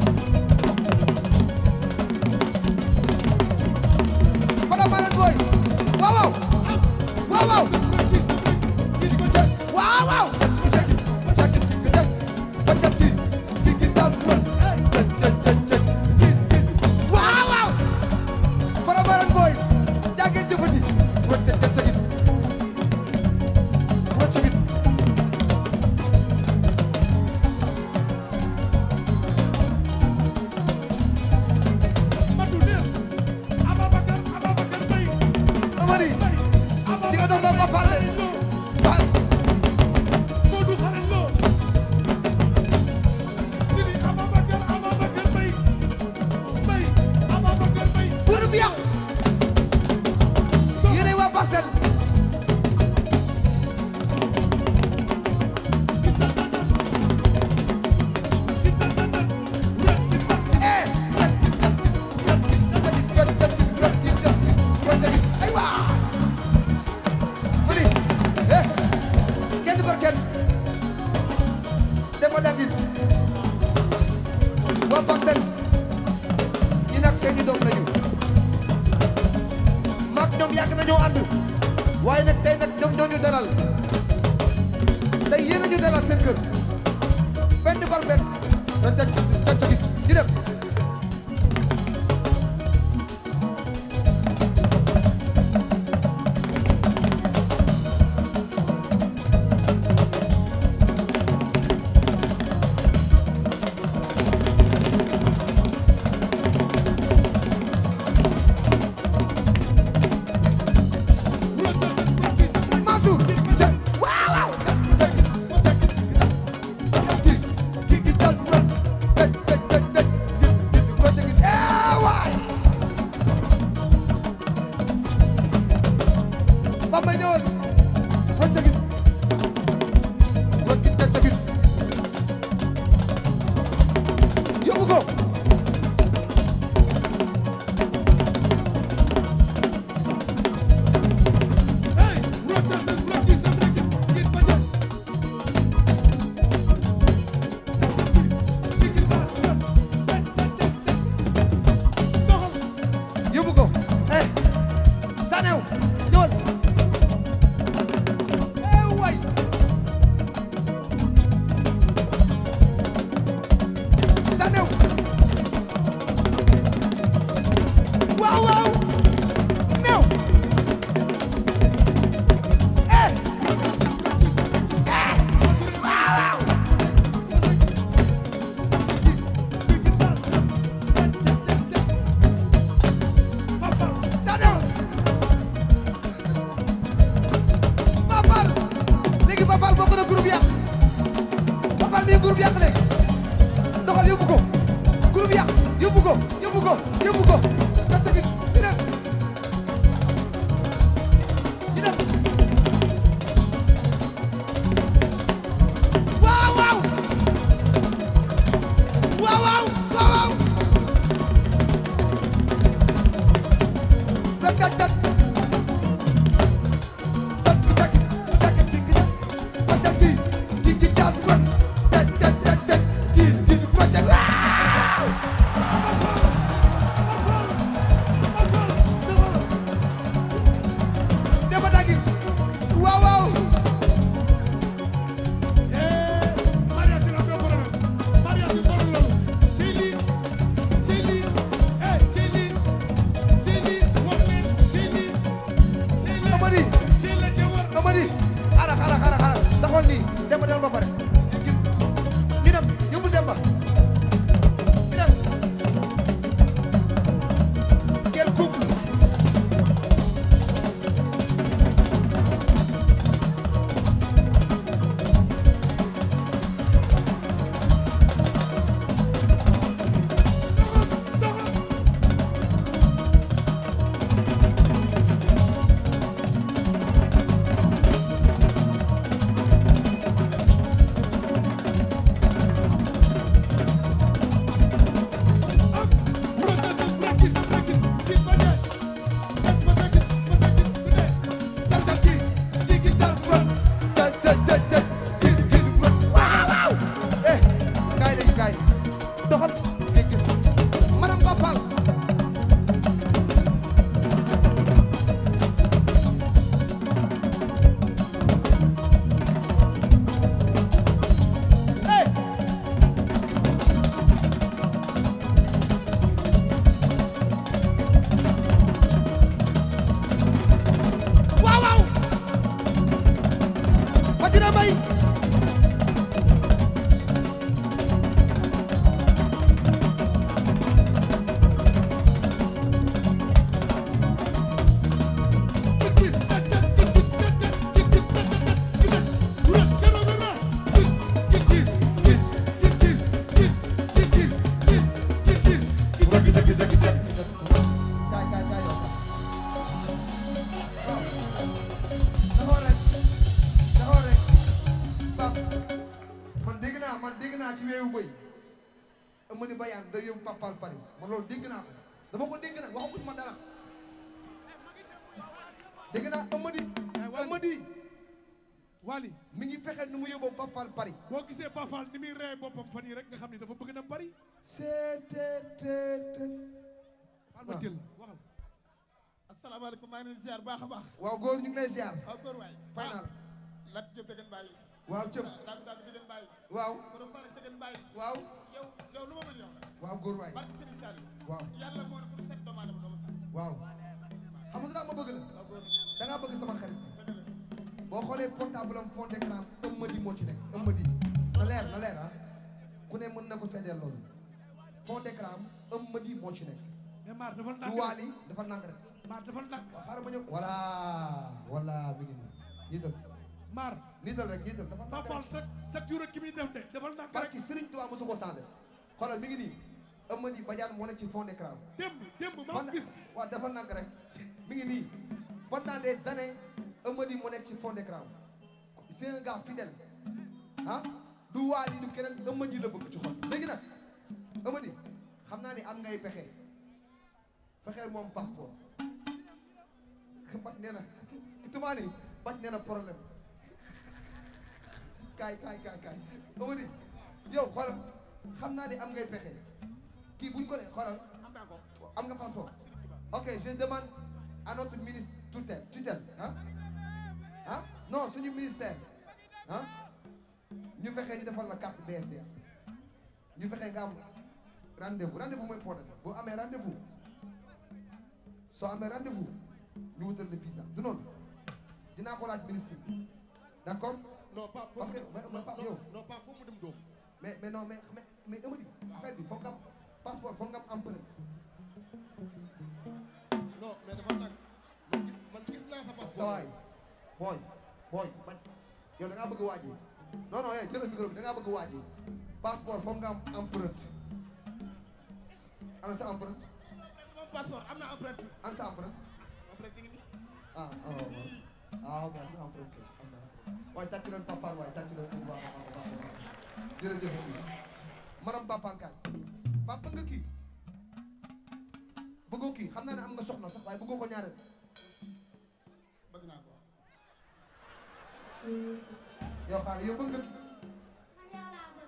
Faramareen boys waaw waaw waaw waaw waaw waaw waaw waaw Faramareen boys yaa ngeen jëfati tacagit tacagit Amady di nga dox ba ba Fall Fall groupe yàq yéenay waa Parcelles eh aywa Amady eh kenn par kenn dama dangil waa Parcelles ñi nag seeni doom lañu maak ñoom yàgg nañoo ànd waaye nag tey nag ñoom ñoo ñu dalal tey yéen a ñu dalal seen kër benn par benn na tëj tëj gis ñu dem Mansour jë waaw waaw waay Bamba ñëwal wacc gi wacc tacc gi yóbbu ko ko yóbbu ko yóbbu ko kat sa gi ñu dem ñu dem waaw waaw waaw waaw waaw waaw tak tak tak tak tak tak tik tak tak dis tik tik jas ko tak tak tak tak dis dis ko tak waaw dama dagi waaw waaw Maria si la problème Maria si xool loolu ci lii ci lii eh ci lii ci lii wax leen ci lii ci lii Amady ci la ci war Amady xaaral xaaral xaaral xaaral taxoon nii Demba del ba pare ñu dem yóbbul Demba ñu dem quel couple processus practice practice ci projet ak masakit masakit ku ne tak tak dis tik tik tas ko tak tak tak tak dis dis ko waaw waaw eh kaay léegi kaay doxal dégg madame Bapal Hey! waaw waaw Matina Mbaye gis tak tak gis gis tak tak gis gis tak tak gis gis ras kero be ras gis gis gis gis gis gis gis gis gis gis gis gis gis kaay kaay kaay yow taxaw rek taxaw rek Pap man dégg naa man dégg naa ci weewu bëy Amady Bayane day yóbbu Papal Paris man loolu dégg naa ko dama ko dégg nag waxaguñ ma dara dégg naa Amady Amady Wally mi ngi fexe nu mu yóbbu Papal Paris boo gisee Bafal ni muy ree boppam fan yi rek nga xam ne dafa bëgg na Paris seeteet xaal ma jël waxal asalaamaaleykum maa ngi leen di ziar baax a baax waaw góor ñu ngi lay ziar waaw góor waay final lat jëp dëggan bàyyi waaw cëm daag daag dëggan bàyyi waaw kono fara dëggan bàyyi waaw yow yow lu ma mën yow waaw góor waay barke Serigne Saliou waaw yàlla moo ne ku du set doomu aadama doomu sant waaw xam nga ma bëgg la waaw góor da ngaa bëgg sama xarit dëgg la boo xoolee portable am fond d'écran Amady moo ci nekk Amady na leer na leer ah ku ne mën na ko seedeel loolu fond d'écran am Amady moo ci nekk mais Mar dafa du nàkk waali dafa nànk rek Mar dafa nàkk waaw xaaral ma ñëw voilà voilà mi ngi nii niital Mar niital rek niital dafa nànk Bafal rek sa sa jur ki muy def de dafa nàkk rek barki Serigne Touba mosu ko changé xoolal mi ngi nii Amady Badiane moo nekk ci fond d'écran démb démb maa pendant gis waaw dafa nànk rek mi ngi nii pendant des années Amady moo nekk ci fond d'écran c'est un gars fidèle ah du waali du keneen Amady la bëgg ci xol léegi nag Amady xam naa ni am ngay pexe fexeel moom passeport bac nee na tumaani bac nee na problème kaay kaay kaay kaay Amady yow xoolal xam naa ni am ngay pexe kii buñ ko ne xoolal am naa ko am nga passeport ok je demande à notre ministre tutelle tutelle ah ah non suñu ministère ah ñu fexe ñu defal la carte BSD ñu fexe nga am rendez-vous rendez-vous mooy problème boo amee rendez-vous soo amee rendez-vous ñu wutal le visa du noonu dinaa ko laaj ministre bi d'accord non pas foo Parce mu que- dem mais- mais pas yow. non pas foo mu dem doom mais mais non mais mais mais Amady affaire bi foog nga am passeport foog nga am empreinte non mais dafa nag man gis man gis naa sa passeport sawaay booy booy bañ yow da ngaa bëgg waaj yi non non eh jëlal micro bi da ngaa bëgg waaj yi passeport foog nga am empreinte ana ana sa empreinte moom passeport am naa empreinte ana sa empreinte empreinte ngi nii ah ah waaw ah ok am na empreinte am na empreinte waaye tàcc leen Pape Fall waaye tàcc leen bu baax a baax a baax a baax jërëjëf aussi madame Pape Fall kaay Pape bëgg nga kii bëggoo kii xam naa ne am nga soxna sax waaye bëggoo ko ñaareel bëgg naa ko yow xaaral yow bëgg nga kii man yow laa bëgg.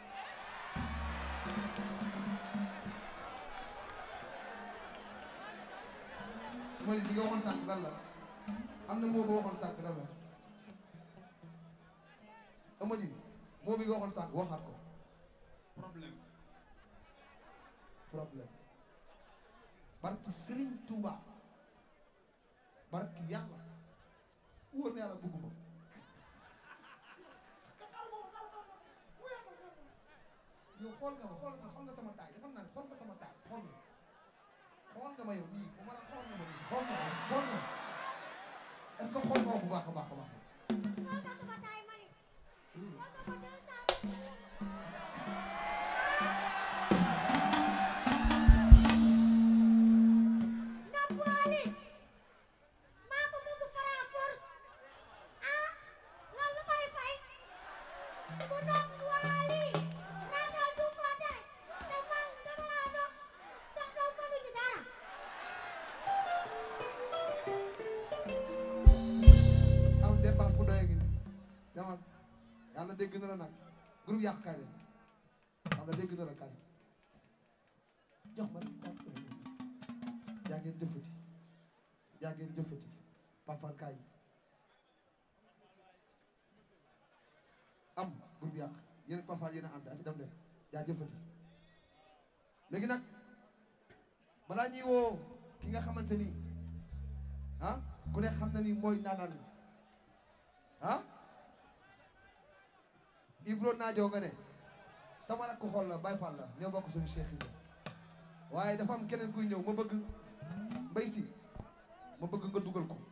mooy li nga waxoon sànq lan la am na moo boo waxoon sànq lan la ama ji moo bi nga waxoon sànq waxaat ko problème problème barki Serigne Touba barki yàlla wóor na yàlla bëgguma yow xool nga ma xool nga xool nga sama taay dafa naan xool nga sama taay xool nga xool nga ma yow nii bu ma la xool nga ma nii xool nga ma xool nga ma est-ce que xool nga ma bu baax a baax a baax Loolu tax sama taay ma ni. Loolu tax ma deux cent mille. Nopp Wally. maa ko bëgg Fara force. ah loolu lu koy fay. bu nopp Wally. ragal du fa tey. te man dama laa dox. soxla bëgg ñu dara. am dépense bu doyee gi demal yàlla dégg na la nag groupe yàq kaay leen yàlla dégg na la kaay jox ma rek kaay yaa ngeen jëfati yaa ngeen jëfati pafal kaay am groupe yàq yéen pafal yéen a ànd a ci dem leen yaa jëfati léegi nag balaa ñuy woo ki nga xamante ni ah ku ne xam na ni mooy naanaan ah Ibro naajoo nga ne sama rakk xol la Baye Fall la ñoo bokk suñu Cheikh yi waaye dafa am keneen kuy ñëw ma bëgg mbay si ma bëgg nga dugal ko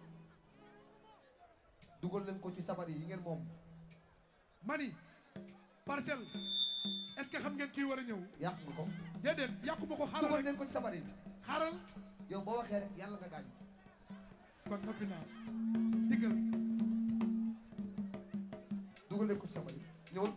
dugal leen ko ci sabar yi yi ngeen moom mani parcelle est-ce que xam ngeen kii war a ñëw yàq nga ko déedéet yàquma ko xaaral dugal rek leen ko ci sabar yi xaaral yow boo waxee rek yàlla nga gaañ kon noppi naa diggal dugal leen ko ci sabar yi ñëwal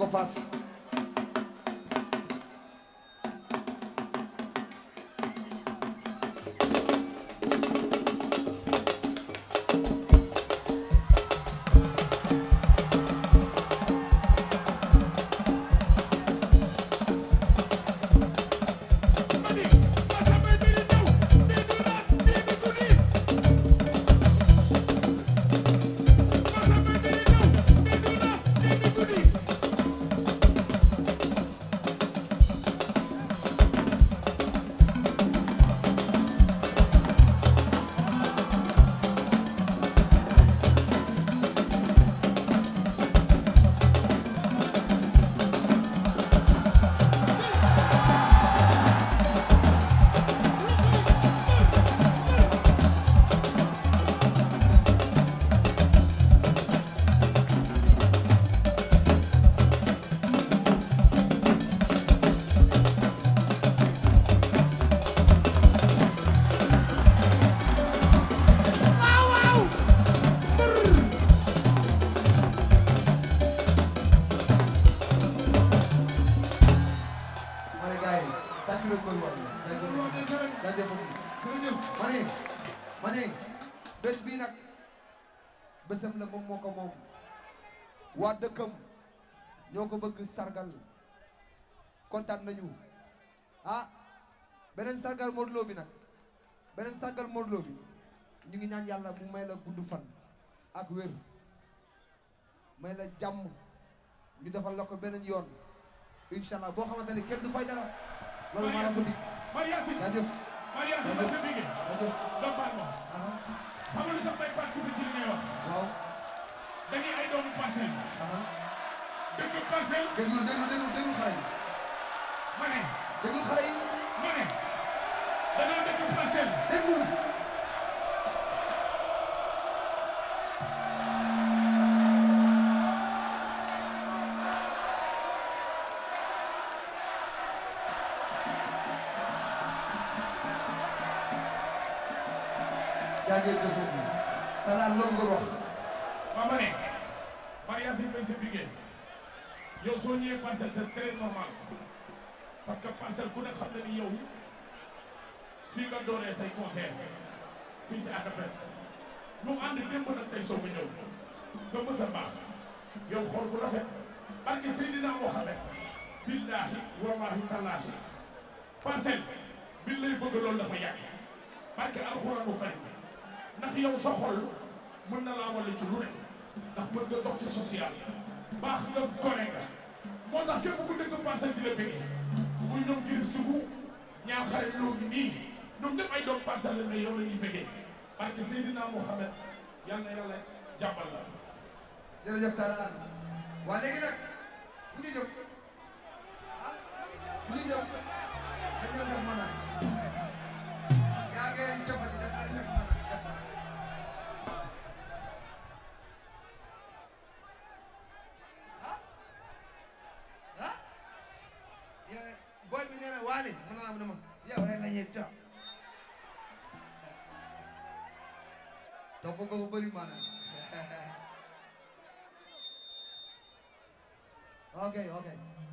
ko fas Mani Masamba bi di ñëw di di ras di di guddi Masamba bi di ñëw di di ras di di guddi ma ne gars yi tàccu leen koy waay jaajëf jaajëfati jërëjëf ma ne ma ne bés bii nag bésam la moom moo ko moom waa dëkkam ñoo ko bëgg sargal kontaan nañu ah beneen sargal Modou Lo bi nag beneen sargal Modou Lo bi ñu ngi ñaan yàlla mu may la gudd fan ak wér may la jàmm ñu defal la ko beneen yoon incha allah boo xamante ne kenn du fay dara loolu maa la ko dig Mariasi jaajëf Mariasi ma sa bigé jaajëf nga baal ma aha xam nga lu tax may participer ci li ngay wax waaw dañuy ay doomu parcelle aha dëkk parcelle déglu déglu déglu déglu xale yi ma ne déglu xale yi ma ne dañoo dëkk parcelle déglu yaa ngi jëfati te daal loolu nga wax ma ma ne Mariasi ma sa bigé yow soo ñëwee parcelle c'est très normal parce que parcelle ku ne xam na ni yow fii nga doonee say concert fii ci ACAPES ñu ànd démb nag tey soog a ñëw nga mës a baax yow xool bu rafet barke Seydina Mohamed billaahi wallaahi tallaahi parcelle bi lay bëgg loolu dafa yàgg barke alxuraanu karim ndax yow sa xol mën na laa walla ci lu ne ndax mën nga dox ci social baax nga gore nga moo tax képp ku dëkk parcelle di la bëggee muy ñoom girib sibu ñaar xarit loo ngi nii ñoom ñëpp ay doom parcelle la mais yow la ñuy bëggee barke Seydina Mohamed yal na yàlla jàppal la jërëjëf Talla Anne waa léegi nag fu ñu jëm ah fu ñu jëm dañoo def mën a yaa ngeen jëfati def leen def mën a def mën a ah ah yow booy bi nee na waale mën naa am ne ma yow rek la ñuy topp topp nga ko bëri maanaam ok ok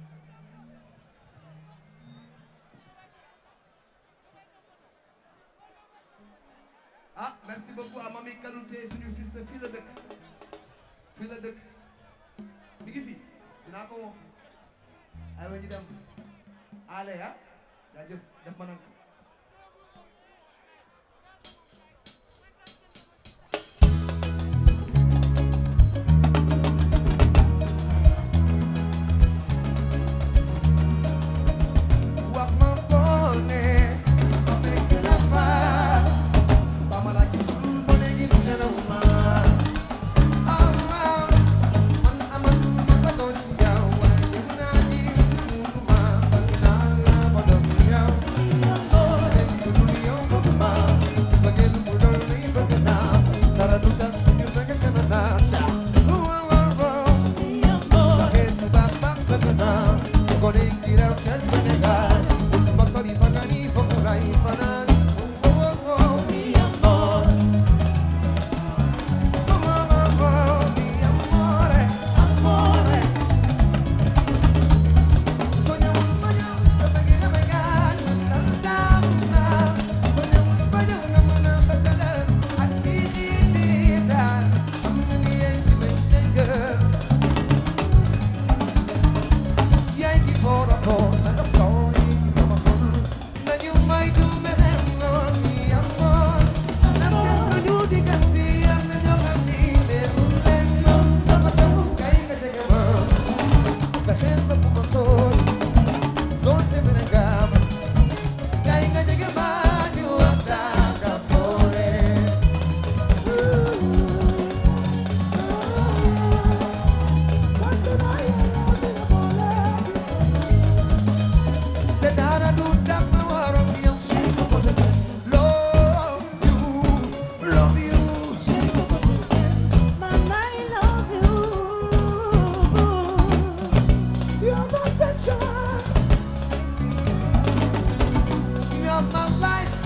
ah merci beaucoup à Mami Kanouté suñu sister fii la dëkk fii la dëkk mi ngi fi dinaa ko woo aywa ñu dem ale ah jaajëf def ma nag wax ma boone ma fekk la fa ba ma la gisul ba léegi nelaw ma ama man amatu ma sa doon ci yow waaye yëg naa ni mënuma bëgg naa la ba doon yow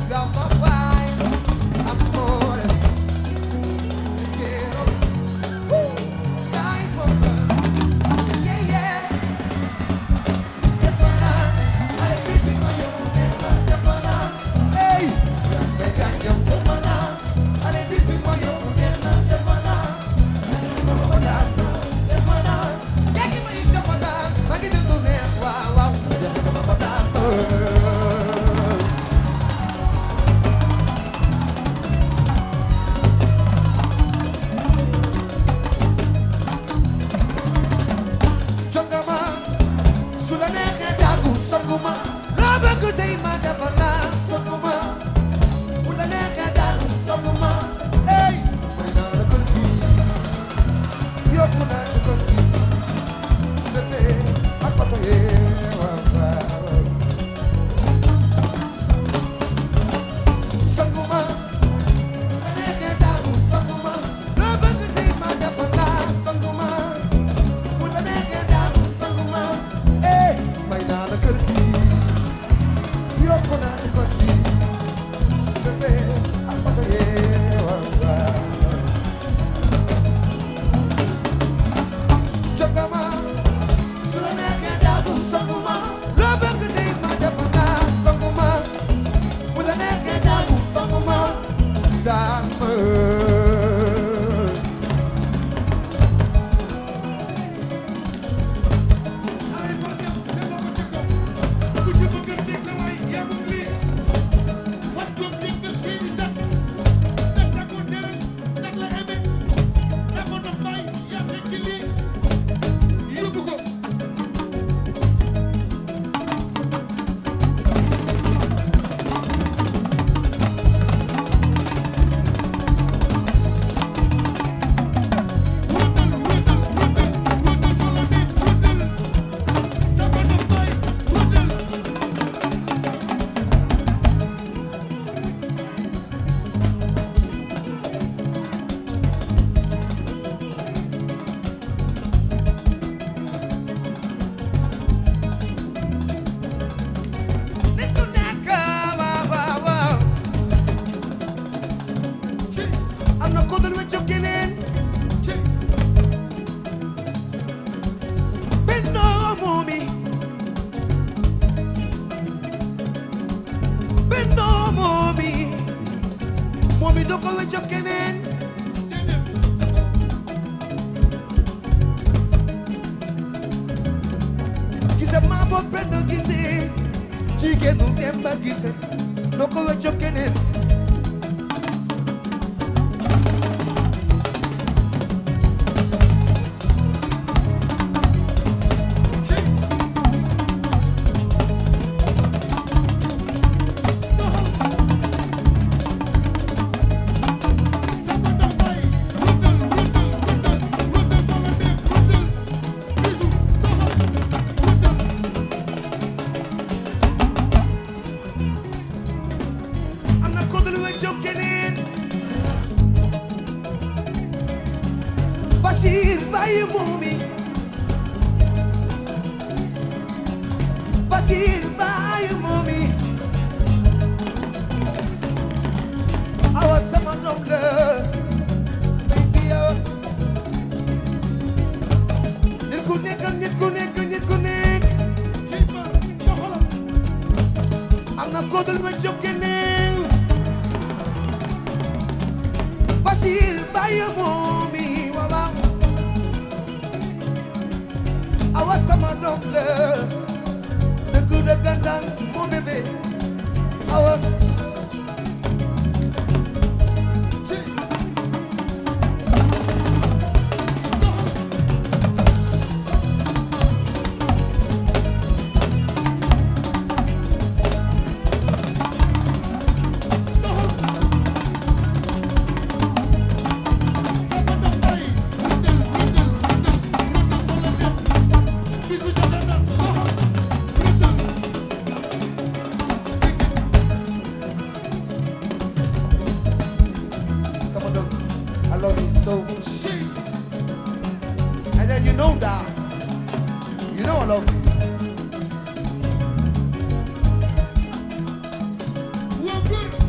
Gamba vai, amore. Quiero, uh, dai fuoco. Yeah, yeah. Depana, ay, pipi, mayo, depana. Hey, me caño, depana. Ay, pipi, mayo, depana, depana. Depana, depana. Yeah, give me depana. Magi de tu me, wow, wow. Depana. jongama su la neexee daagu songuma loo bëgg tey ma defal la songuma bu la neexee daagu songuma ey may naa la kër gi yóbbu naa ci kër gi bébé ak papa yee waaw waaw songuma bu la neexee daagu songuma loo bëgg tey ma defal la songuma bu la neexee daal sanguma eh may naa la kër gi yokku naa ci kër gi bébé ak papa yee waaw waaw jogama su la neexee daal sanguma loo bëgg tey ma def naa sanguma bu la neexee daal sanguma daan ma Allez, passez, c'est bon, c'est bon. Ku ci bëgg a teg sa waay, yaa moom lii. Fat Diop déggal seeni sat. Sat da ko tere, sat la aimé. Dafa dox baay, yaa fekk lii. Yóbbu ko. Wëndal, wëndal, wëndal, wëndal fa la nit, wëndal. Dafa dox baay, wëndal. nit ku nekk waaw waaw waaw Ci, am na ko dul weccu keneen ci. bennoo moomi bennoo moomi moomi doo ko weccu keneen gise maa boo benn gise jigéenu Demba gise doo ko weccu keneen am na ko dul weccu keneen Bachir bàyyi moomi Bachir bàyyi moomi awa sama doom la baby yow nit ku nekk nit ku nekk nit ku nekk am na ko dul weccu keneen Bachir bàyyi moomi waaw waaw awa sama doom la dëgg dëggantaan moo bébé awa Some of them, I love you so much. And then you know that. You know I love you. Waa góor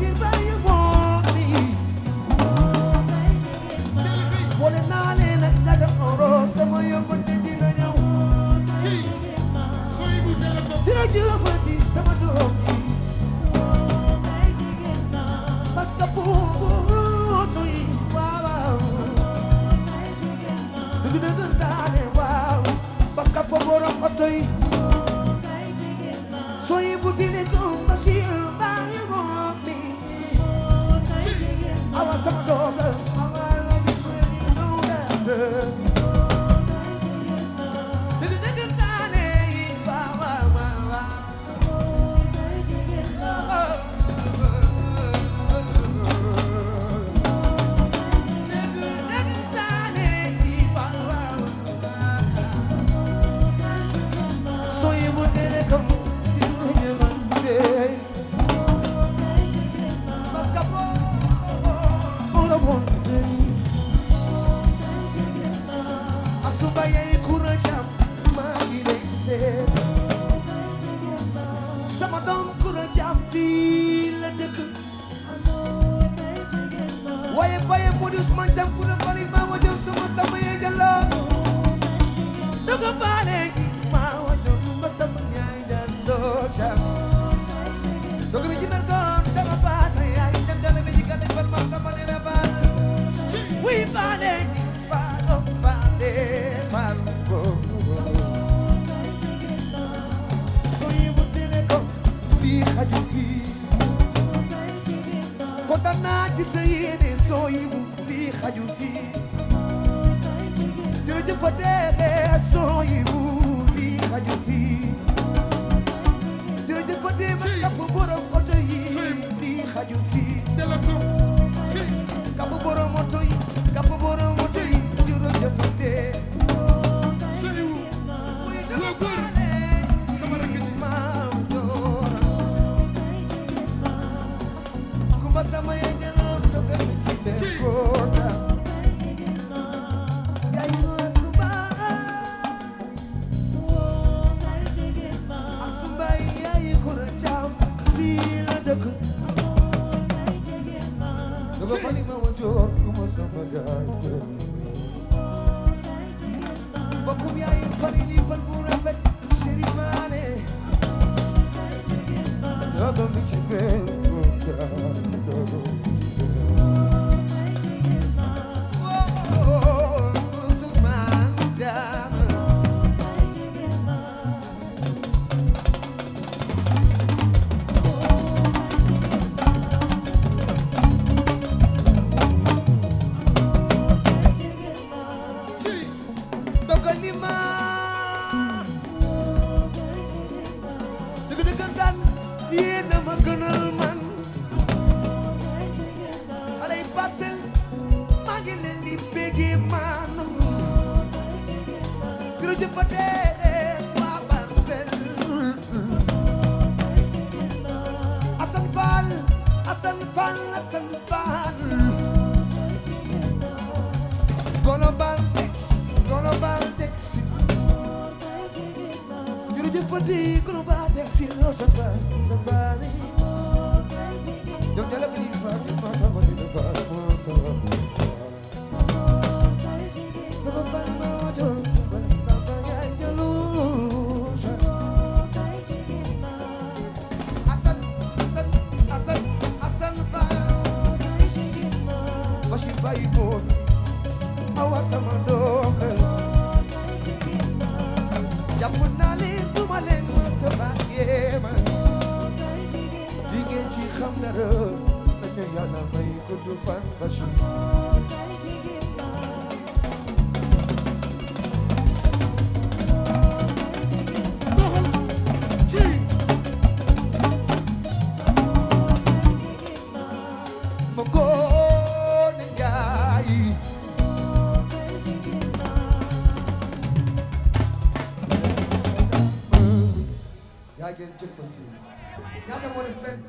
Bachir Baye moo ni boole naa leen ak daga oro sama yóbbante dina ñëw ci sooy bu téléphone dina jëfati sama doom bi parce que pour yi waaw waaw dëgg dëgg daane waaw parce que pour borom oto yi sooy bu dine ko Bachir Baye moo ni awa sama doom la awa la bi sooy ñëw la dëgg dëgg daane yi waaw waaw waaw waaw sama doom kura jam fii la dëkk waaye baye moo di Ousmane Jam ku ne bari maa wa jom sama sama yee jalo dogo baale maa wa jom ma sama ñaay jalo jam dogo mi ci mergoon dama baata yaay dem dala mi ci gàlle bal ma sama ne na bal wi baale baalo baale baalo soy bu tene ko fii xaju fii kontaan naa ci sa yéene sooy bu fii xaju fii jërëjëf fa teexee sooy bu fii xaju fii jërëjëf fa tee mas kapp borom oto yi fii xaju fii téléphone ci kapp borom oto yi kapp borom oto yi jërëjëf fa tee sooy bu muy Loo dama góor. baale Sama rakk ji. maam joora kumba sama yee jëloon dogal mi ci benn góota yaay ma suba asumba yaay kura jaam fii la dëkk dogo fali ma wa joor kuma sama yaay jël bokkum yaay fali li fan bu rafet chéri maane dogo mi ci benn góota dogo mi ci benn oh Ousmane Dame ci dogali ma dëgg dëgg daan yéen a ma gënal man xale yi parcelle maa ngi leen di béggee man jërëjëf fa dee waa parcelle Assane Fall Assane Fall Assane Fall Global Dex Global Dex jërëjëf Fati Global Dex loo sa baay sa baay yow jële bi fa di ma sa ma di fa ma sa ma Dama fa ma jo ba sa ba ya jëlu Asan Asan Asan Asan fa Bashir Baye Moon awa sama doom la jàpp naa leen du ma leen mës a bàyyee ma jigéen ci xam na la dañu yàlla may gudd fan Bachir doxal ci ma góone njaay yaa ngeen jëfanti ñaata moo des benn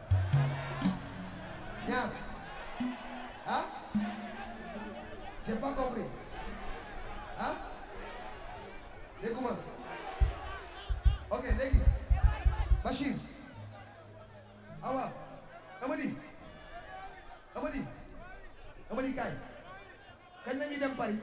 ñaar ah j'ai pas compris ah dégguma ok léegi Bachir Awa Amady léegi kaay kañ la ñuy dem Paris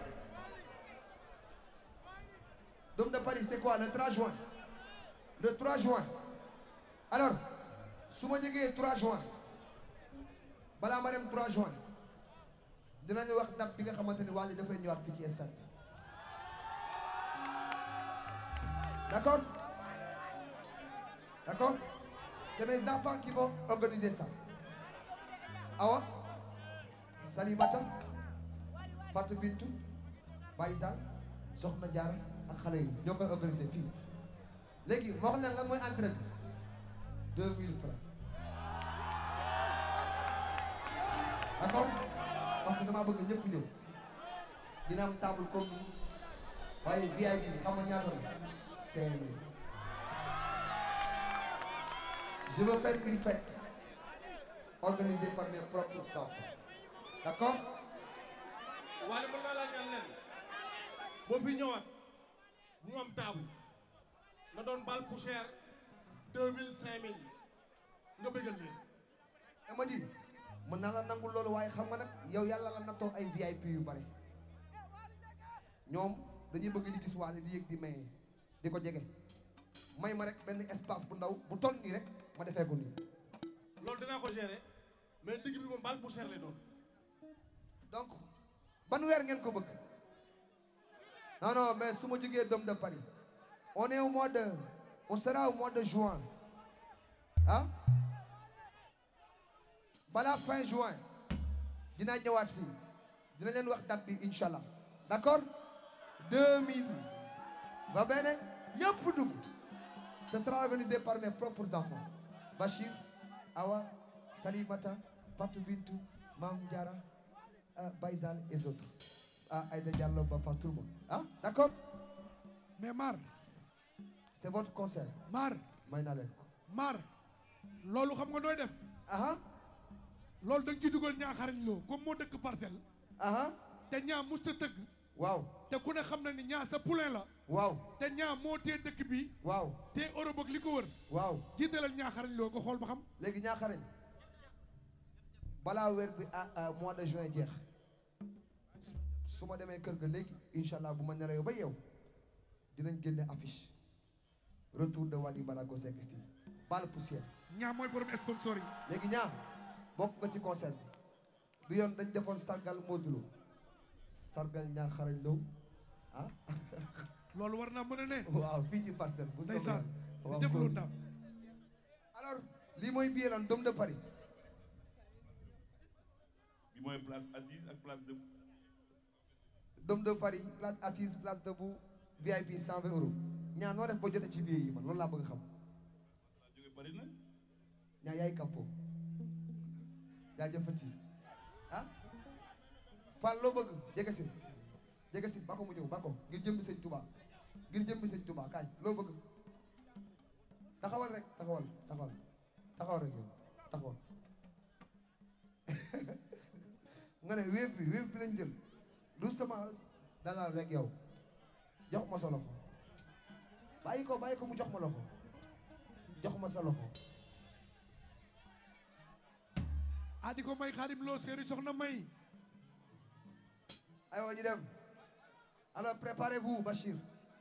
Dôme de Paris c'est quoi le 3 juin le 3 juin alors su ma jógee 3 juin balaa ma dem 3 juin dinañu wax date bi nga xamante ni Wally dafay ñëwaat fii ci stade d'accord d'accord c'est mes enfants qui vont organiser ça Awa Salimata Fatou Bintou Baye Sall Soxna Diarra ak xale yi ñoo koy organiser fii léegi moo xam ne lan mooy entrée bi deux mille francs d'accord parce que damaa bëgg ñëpp ñëw dina am table comme nii waaye VIP xam nga ñaata la cinq mille je veux faire une fête organisée par mes propres enfants d'accord waaye mën naa laa ñaan leen boo fi ñëwaat mu am taabu na doon bal bu cher deux mille cinq mille nga bëggal leen ama ji mën naa la nangul loolu waaye xam nga nag yow yàlla la nattoo ay VIP yu bari ñoom dañuy bëgg di gis Wally di yëg di maye di ko jege may ma rek benn espace bu ndaw bu toll nii rek ma defee ko nii loolu dinaa ko gérer mais digg bi moom bal bu cher lay doon donc ban weer ngeen ko bëgg non non mais su ma jógee Dôme de Paris on est au mois de on sera au mois de juin ah balaa fin juin dinaa ñëwaat fii dina leen wax date bi incha allah d'accord 2000 va bene ñëpp dugg ce sera organisé par mes propres enfants Bachir Awa Salimata Fatou Bintou Mam Diara ah Baïsal et autres ah Aïda Diallo ba fa tout le monde ah d'accord mais Mar c'est votre concert Mar may naa leen ko Mar loolu xam nga nooy def aha loolu da nga ciy dugal ñaaxarañ loo comme moo dëkk parcelle aha te ñaa musta tëgg waaw te ku ne xam na ni ñaa sa poulain la waaw te ñaa moo tee dëkk bi waaw te Europe ak li ko wër waaw jiitalal ñaaxarañ loo nga xool ba xam léegi ñaaxarañ balaa weer bi ah ah mois de juin jeex su- su ma demee kër ga léegi incha allah bu ma nelawee ba yow dinañ génne affiche retour de Wally Ballago Seck fii bal poussière ñaa mooy borom sponsor yi léegi ñaar bokk nga ci concert bi bi yoon dañ defoon sargal Modou Lo sargal ñaa xarañ Lo ah loolu war naa mën a ne waaw fii ci parcelle bu soobee ndeysaan waaw di def lu góor. ndam alors lii mooy billet lan Dôme de Paris bi mooy place assise ak place de Dôme de Paris place assise place debout VIP 120 euros ñaa noo def ba jotee ci billet yi man loolu laa bëgg a xam laa jóge Paris nag ñaa yaay kappo jaajëfati ah Fall loo bëgg jege si jege si ba ko mu ñëw ba ko ngir jëmbi sëñ Touba ngir jëmbi sëñ Touba kaay loo bëgg taxawal rek taxawal taxawal taxawal rek yow taxawal nga ne wéef bi wéef bi lañ jël lu sama dalal rek yow jox ma sa loxo bàyyi ko bàyyi ko mu jox ma loxo jox ma sa loxo ah di ko may xaadim loo séeri soxna may aywa ñu dem alors préparez-vous Bachir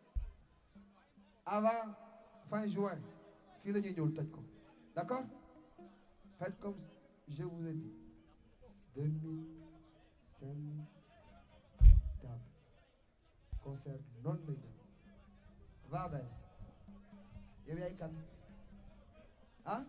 avant fin juin fii la ñuy ñëw toj ko d'accord faites comme je vous ai dit deux mille cinq mille table concert noonu lay dem va ben yow yaay kan ah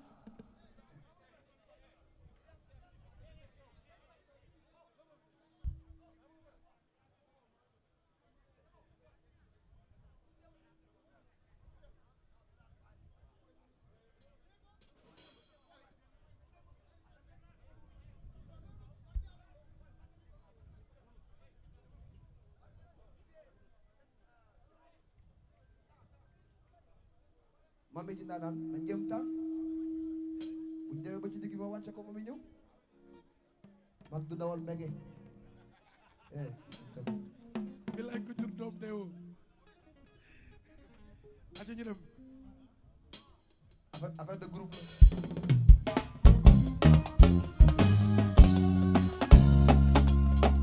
mami ji ndaanaan nañ jëm temps bu ñu demee ba ci digg ma wàcce ko mami ñëw mag du dawal mbege eh bi laaj ko jur doom deewoo aca ñu dem affaire affaire de groupe la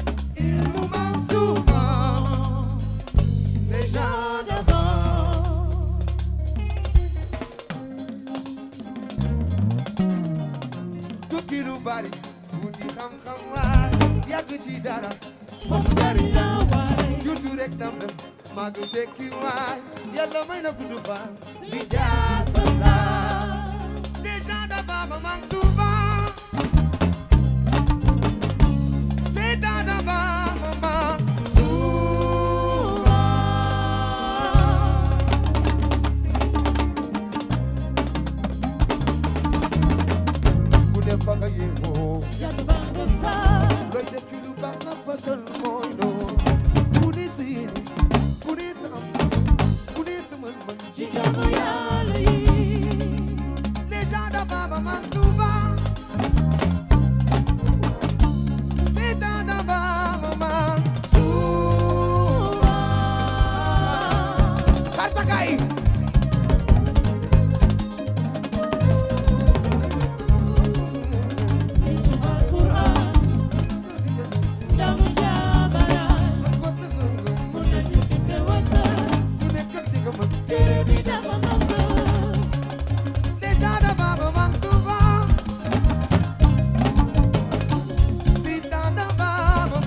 wuti xam-xam waay yàgg ci dara moom jariñ la juddu rek dam dem maa ngi tekki waay yàlla may na gudd fan li jaasam la les gens de Baba Mansour c'est dans de Baba Mansour ku ne fa nga yéegoo looy def ci lu baax nga fasal mooy noonu ku ne sa yéene ku ne sa am ku ne sa mën-mën ci les gens de Baba Mansour c'est dans de Baba Mansour xartakay ko sa ngëm-ngëm ku ne kër di nga mën les gens de Baba Mansour c'est dans de Baba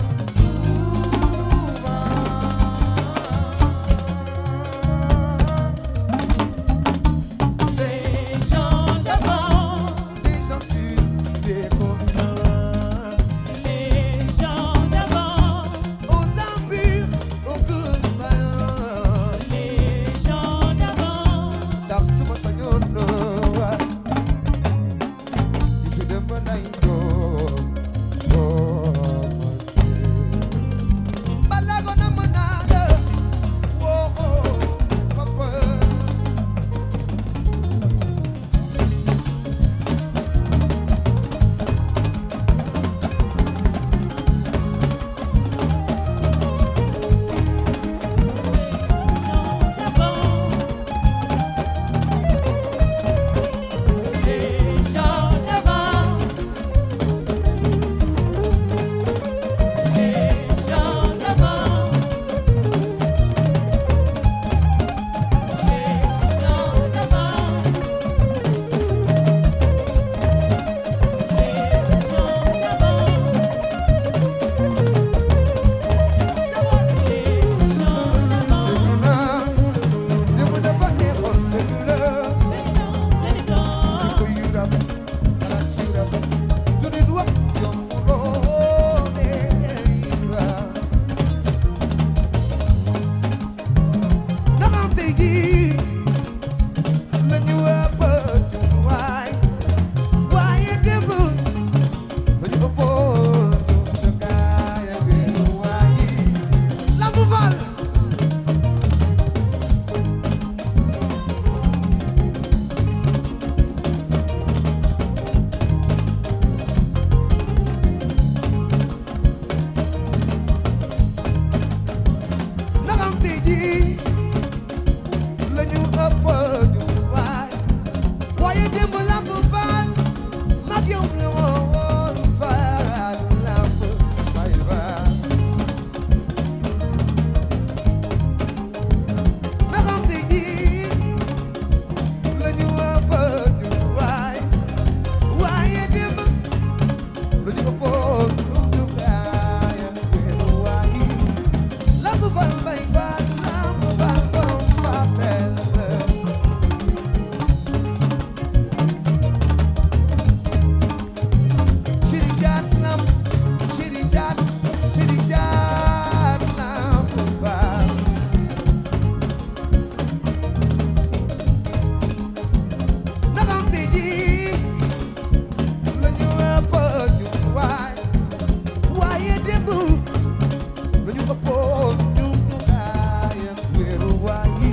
Mansour les gens sur des communs aux impurs, aux gouverneurs ndax suma sañoon na waay di fi dem ba nay doom doom balago na mën naa la woo papa les gens d'avant les gens d'avant les gens d'avant démb dafa neexoon dëgg la ko yu rafet xalaat yu rafet du nit wax yomb loole waaw ndax am tey jii la ñu ëpp jumtuwaay waaye démb la ñu ëppoon jumtukaay ak wéeruwaay yi Lamp Fall ndax am tey jii la ñu ëpp jumtuwaay waaye démb Lamp Fall mag yow la woon faral Lamp Fall ndax am tey jii la ñu ëpp jumtuwaay waaye démb la ñu ëppoon jumtukaay ak wéeruwaay yi Lamp Fall Baye Fall Lamp Fall borom Parcelles Chiri Jaat Lamp Chiri Jaat Chiri Jaat Lamp Fall ndax am tey jii la ñu ëpp jumtuwaay waaye démb la ñu ëppoon jumtukaay ak wéeruwaay yi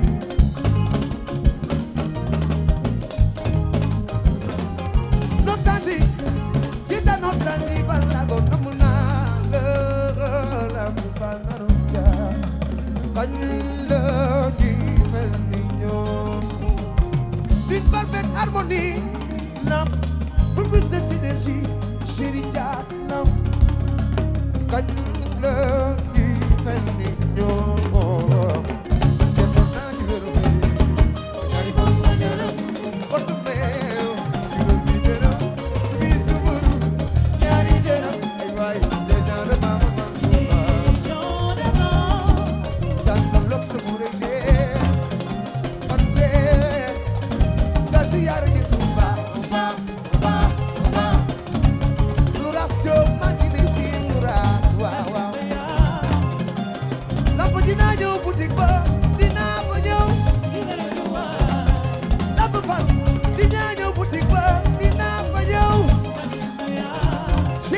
nostalgie ci ta nostalgie balago namu naa la la mu banaru ja bañ la ji mel ni ñoom d'une parfaite harmonie lamp pour plus de synergie chérie Jaat lamp kañ la ji mel ni ñoom defoon naa ci wéru bi ñaari moom la ñaanal otu meew juróom bi dërëm bi sumur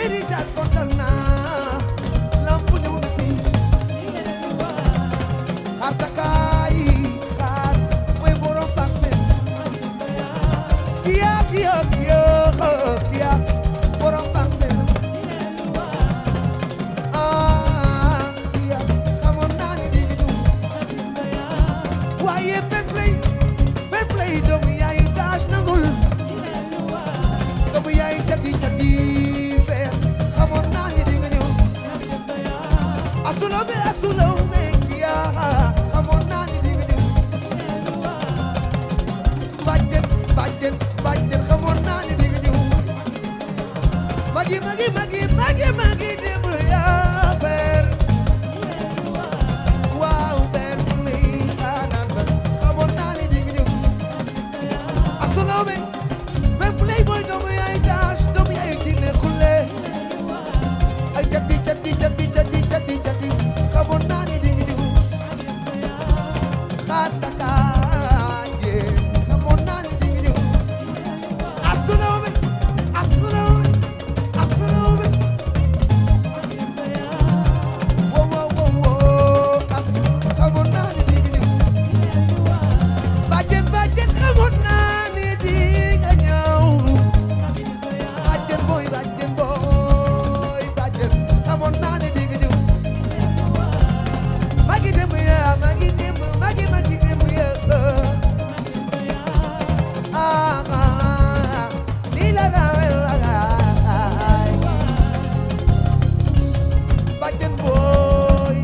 chéri ja kontaan naa lamp ñëw na tey xaar takaay xaar mooy borom parcelle kiya kiya kiya kiya borom parcelle ah kiya xamoon naa ni di ñu waaye fair play fair play doomu yaay daas nangul doomu yaay jadi jadi fair xamoon naa ni di nga ñëw asulo be asulo be kiya xamoon naa ni di nga ñëw bàjjen bàjjen bàjjen xamoon naa ni di nga ñëw magi magi magi magi magi démb yaa fair waaw fair play aanaan ba xamoon naa ni di nga ñëw asulo be fair play mooy doomu yaay daas doomu yaay jinne xulle ay jadi jadi jadi jadi jadi jadi xamoon naa ni di nga ñëw xaar takaaye xamoon naa ni di nga ñëw asulawbe asulawbe asulawbe wo wo wo wo as xamoon naa ni di nga ñëw bàjjen bàjjen xamoon naa ni di nga ñëw bàjjen booy bàjjen booy bàjjen xamoon naa ni di nga ñëw magi dem ya magi dem magi magi dem ya ah ah ni la la la la bàjjen booy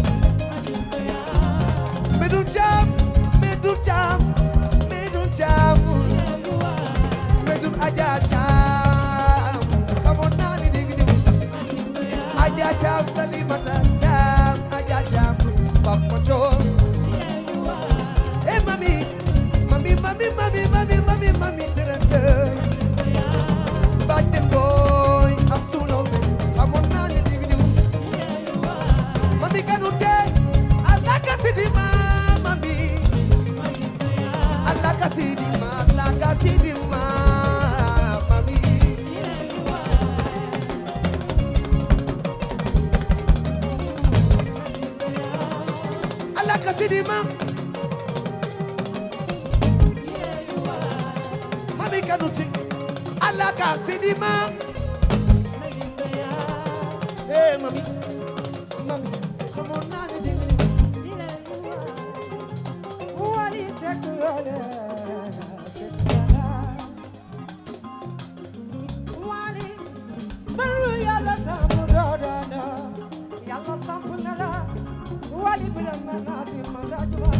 medun jam medun jam medun jam medun aja jam xamoon naa ni di nga ñëw Aja jam salimata jam aja jam papa chon Eh mami mami mami mami mami mami mami terante Batten boy asulo me amon nani dignu Mami kanute Allah kasidima mami Allah kasidima Allah kasidima mami Allah kasidima Mami kanuti Allah kasidima Hey mami Mami Come on now Wali sekule Wali Maru yalla samu dodana Yalla samu nala Wali brahma nasi mazajwa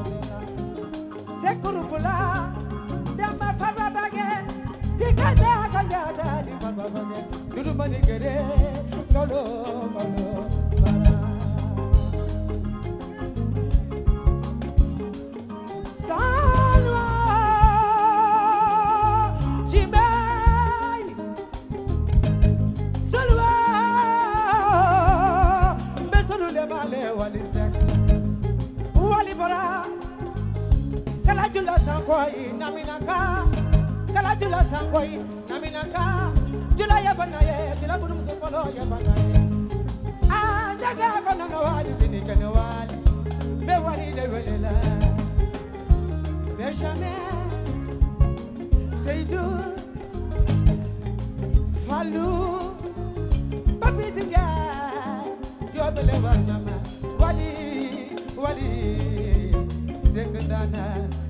Sekuru pula Dama farba bage Dikada kanyada di farba bage Dudu mani gere Lolo lolo bara Salwa Jimei Salwa Mesonu le male wali sek Wali bara Kala jula sangoi naminaka Kala jula sangoi naminaka Jula ya banaye Jula burum sofolo ya banaye Ah daga kono no wali sini kene wali Be wali de welela Benjamin Seydou Fallou Papi Ndiaye Diobele Warnama Wali Wali Seck Ndana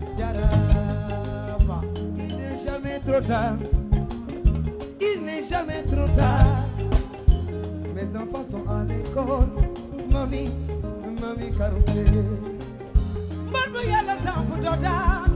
Jarama Il n'est jamais trop tard. Il n'est jamais trop tard. Mes enfants sont à l'école. Mamie, mamie Karouté. man bu yàlla samp doo daan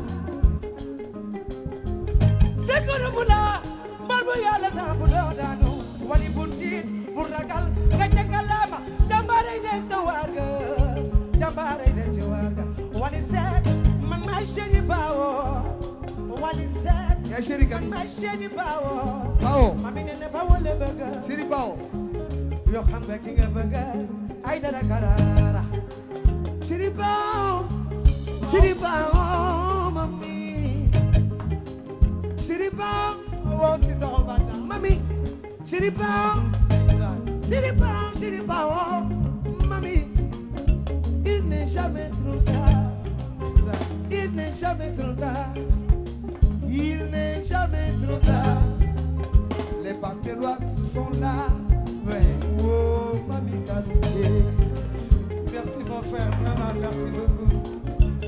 sekuru bu la man bu yàlla samp doo daanu wali bul tiit bul ragal nga jàngalama jàmbaaray des na waar ga jàmbaaray des na waar ga wali seet man maay chéri baawo wali seet Ya chéri kan? man maay chéri baawo Pao. mami ne ne ba wale bëgg Chéri Pao. yoo xam nga ki nga bëgg ay dara karara Chéri Pao. Chéri Pao, mamie. Chéri Pao. woo si soxo banda Mami. Chéri Pao, chéri Pao, chéri Pao, mami, il n'est jamais trop tard. Il n'est jamais trop tard. Il n'est jamais trop tard. Les Parcellois sont là. Oh, mami Kanouké. Merci mon frère, vraiment merci beaucoup.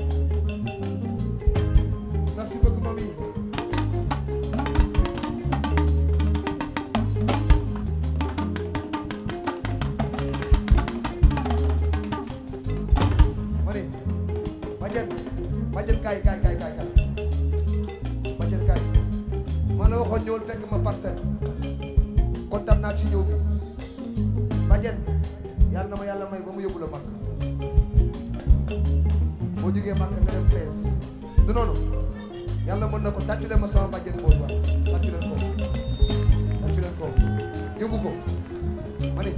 Merci beaucoup, mami. Mani, Badiane, Badiane kaay kaay kaay kaay kaay. Badiane kaay. Ma la waxoon ñëwul fekk ma parcelle. kontaan naa ci ñëw bi. Badiane, yàlla na ma yàlla may ba mu yóbbu la mag. boo jógee mag nga dem fees. du noonu. yàlla mën na ko tàccu leen ma sama bàjjen boobu ba tàccu leen ko tàccu leen ko yóbbu ko ma ne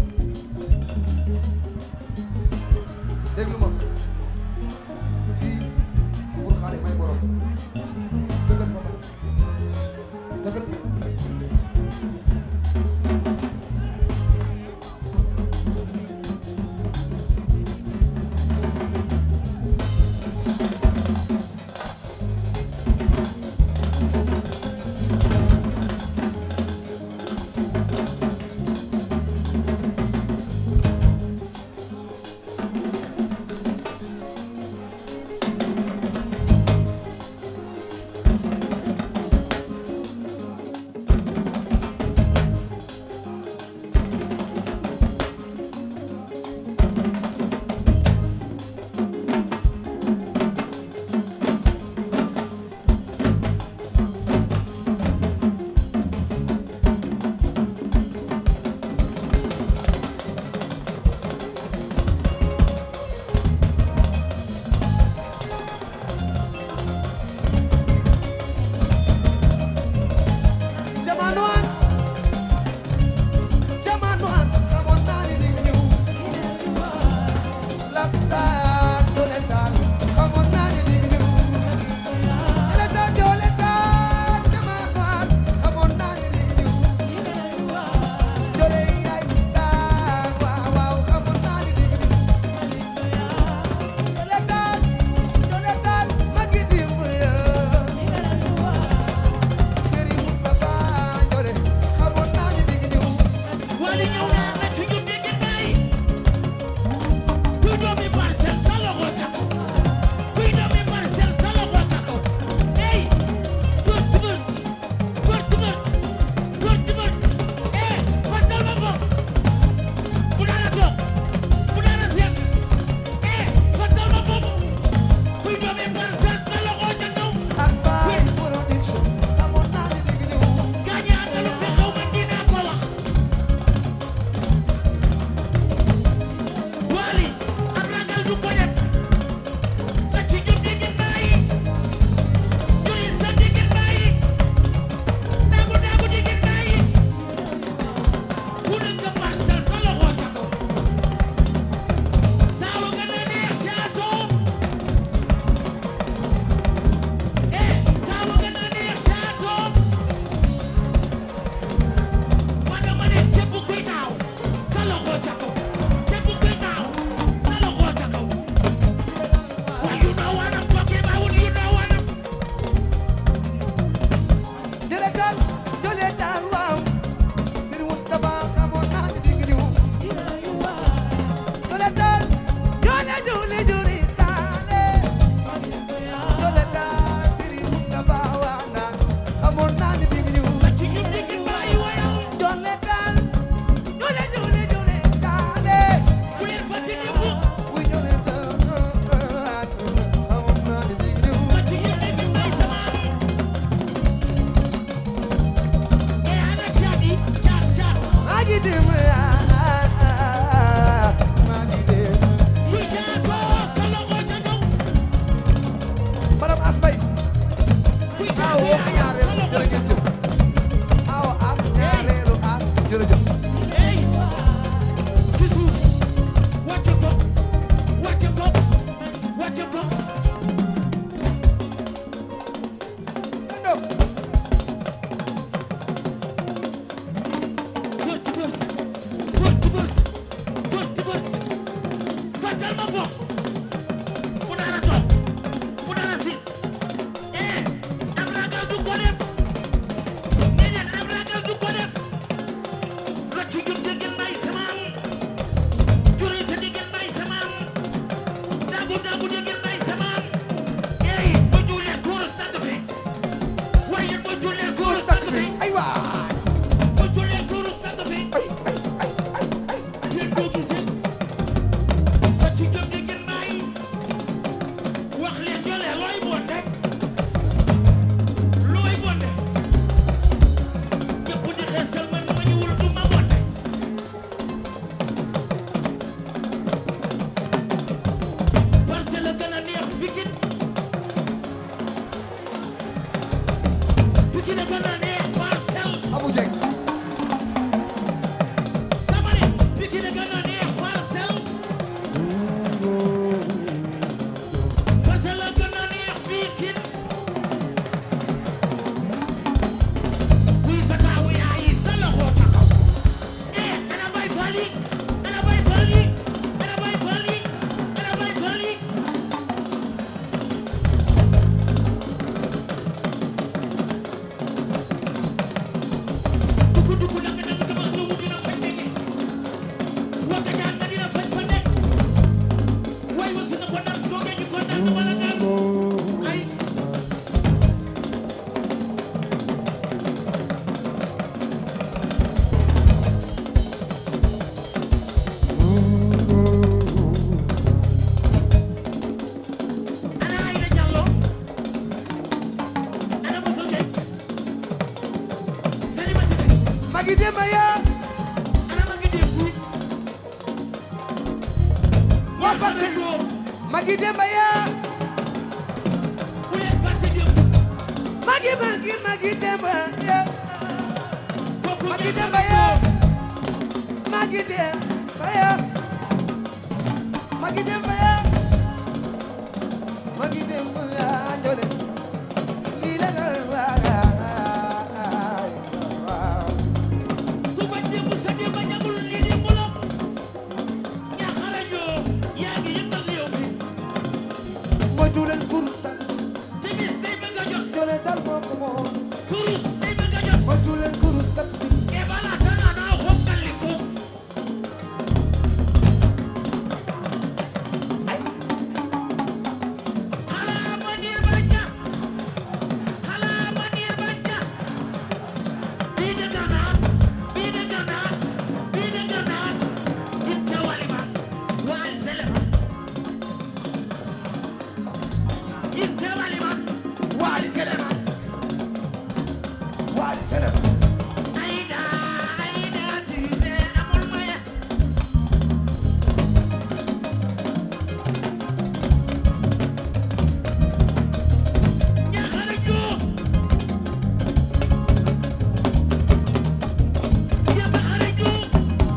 déglu ma fii pour xale may borom dëggal ko ma dëggal ko Jamanoan Jamanoan xamoon naa ni di ñëw la star Joletal xamoon naa ni di ñëw Joletal Joletal Jamanoan xamoon naa ni di ñëw Jole yaay star waaw waaw xamoon naa ni di ñëw Joletal Joletal ma ngi di ya Chéri Moustapha Jole xamoon naa ni di ñëw Wali ñëw naa na ci ñu dégg bay kuy doomi parcelle sa loxo ca kaw kuy doomi parcelle sa loxo ca kaw ey tur tubert tur tubert tur tubert eh fasal ma ko bu dara toog bu dara seet eh fasal ma ko kuy doomi parcelle sa loxo ca kaw Aspay production xamoon naa ni di ñëw gaañ a àndalu fi xaw ma dinaa ko wax Wali am ragal du ko def te ci jub digin bàyyi juri sa digin bàyyi daagu daagu digin bàyyi ku nekk parcelle sa loxo ca kaw taawu gën a neex caatoo eh taawu gën a neex caatoo ma dama ne képp kuy naaw sa loxo ca kaw képp kuy naaw sa loxo ca kaw waaye you know what I'm talking about you know what I'm Joletal Joletal waaw Sëriñ Moustapha xamoon naa ni di ñëw Joletal Jole Jole Jole taale Joletal Sëriñ Moustapha waaw naa xamoon naa ni di ñëw ci ñun digin bàyyi wayal Joletal Jole Jole Jole taale bu leen fàtte ñëpp Wuy Joletal xamoon naa ni di ñëw ma ci ñun digin bàyyi sama eh ana caadi caat caat maa ngi dem maa ngi dem kuy caatoo sa loxo ca kaw Madame Asbay kuy aw caatoo wax ñaareel sa loxo ca jërëjëf aw as ñaareelu as jërëjëf Hey, ci suuf wàcce ko wàcce ko wàcce ko Endo Magi Demba ya bu leen fàtte démb Magi Magi Magi Demba ya kooku Magi ñaar Demba ya Magi Demba ya Magi Demba ya Magi Demba ya Njole lii la nga waay su ma démb sa démb ñagul lii démb la ñaxarañoo yaa ngi yëngal réew mi moytu leen kurus ta te gis day bëgg a jot Njole dal moo ko moom turus day bëgg a jot moytu leen kurus ta e bala tana naa xonkali ko hala manir bacca hala manir bacca bii de gana bii de gana bii de gana itte walima waali selema itte walima waali selema waali selema Aida, Aida, tise amul maya. Ñaxara Jóob. Yaba xara Jóob.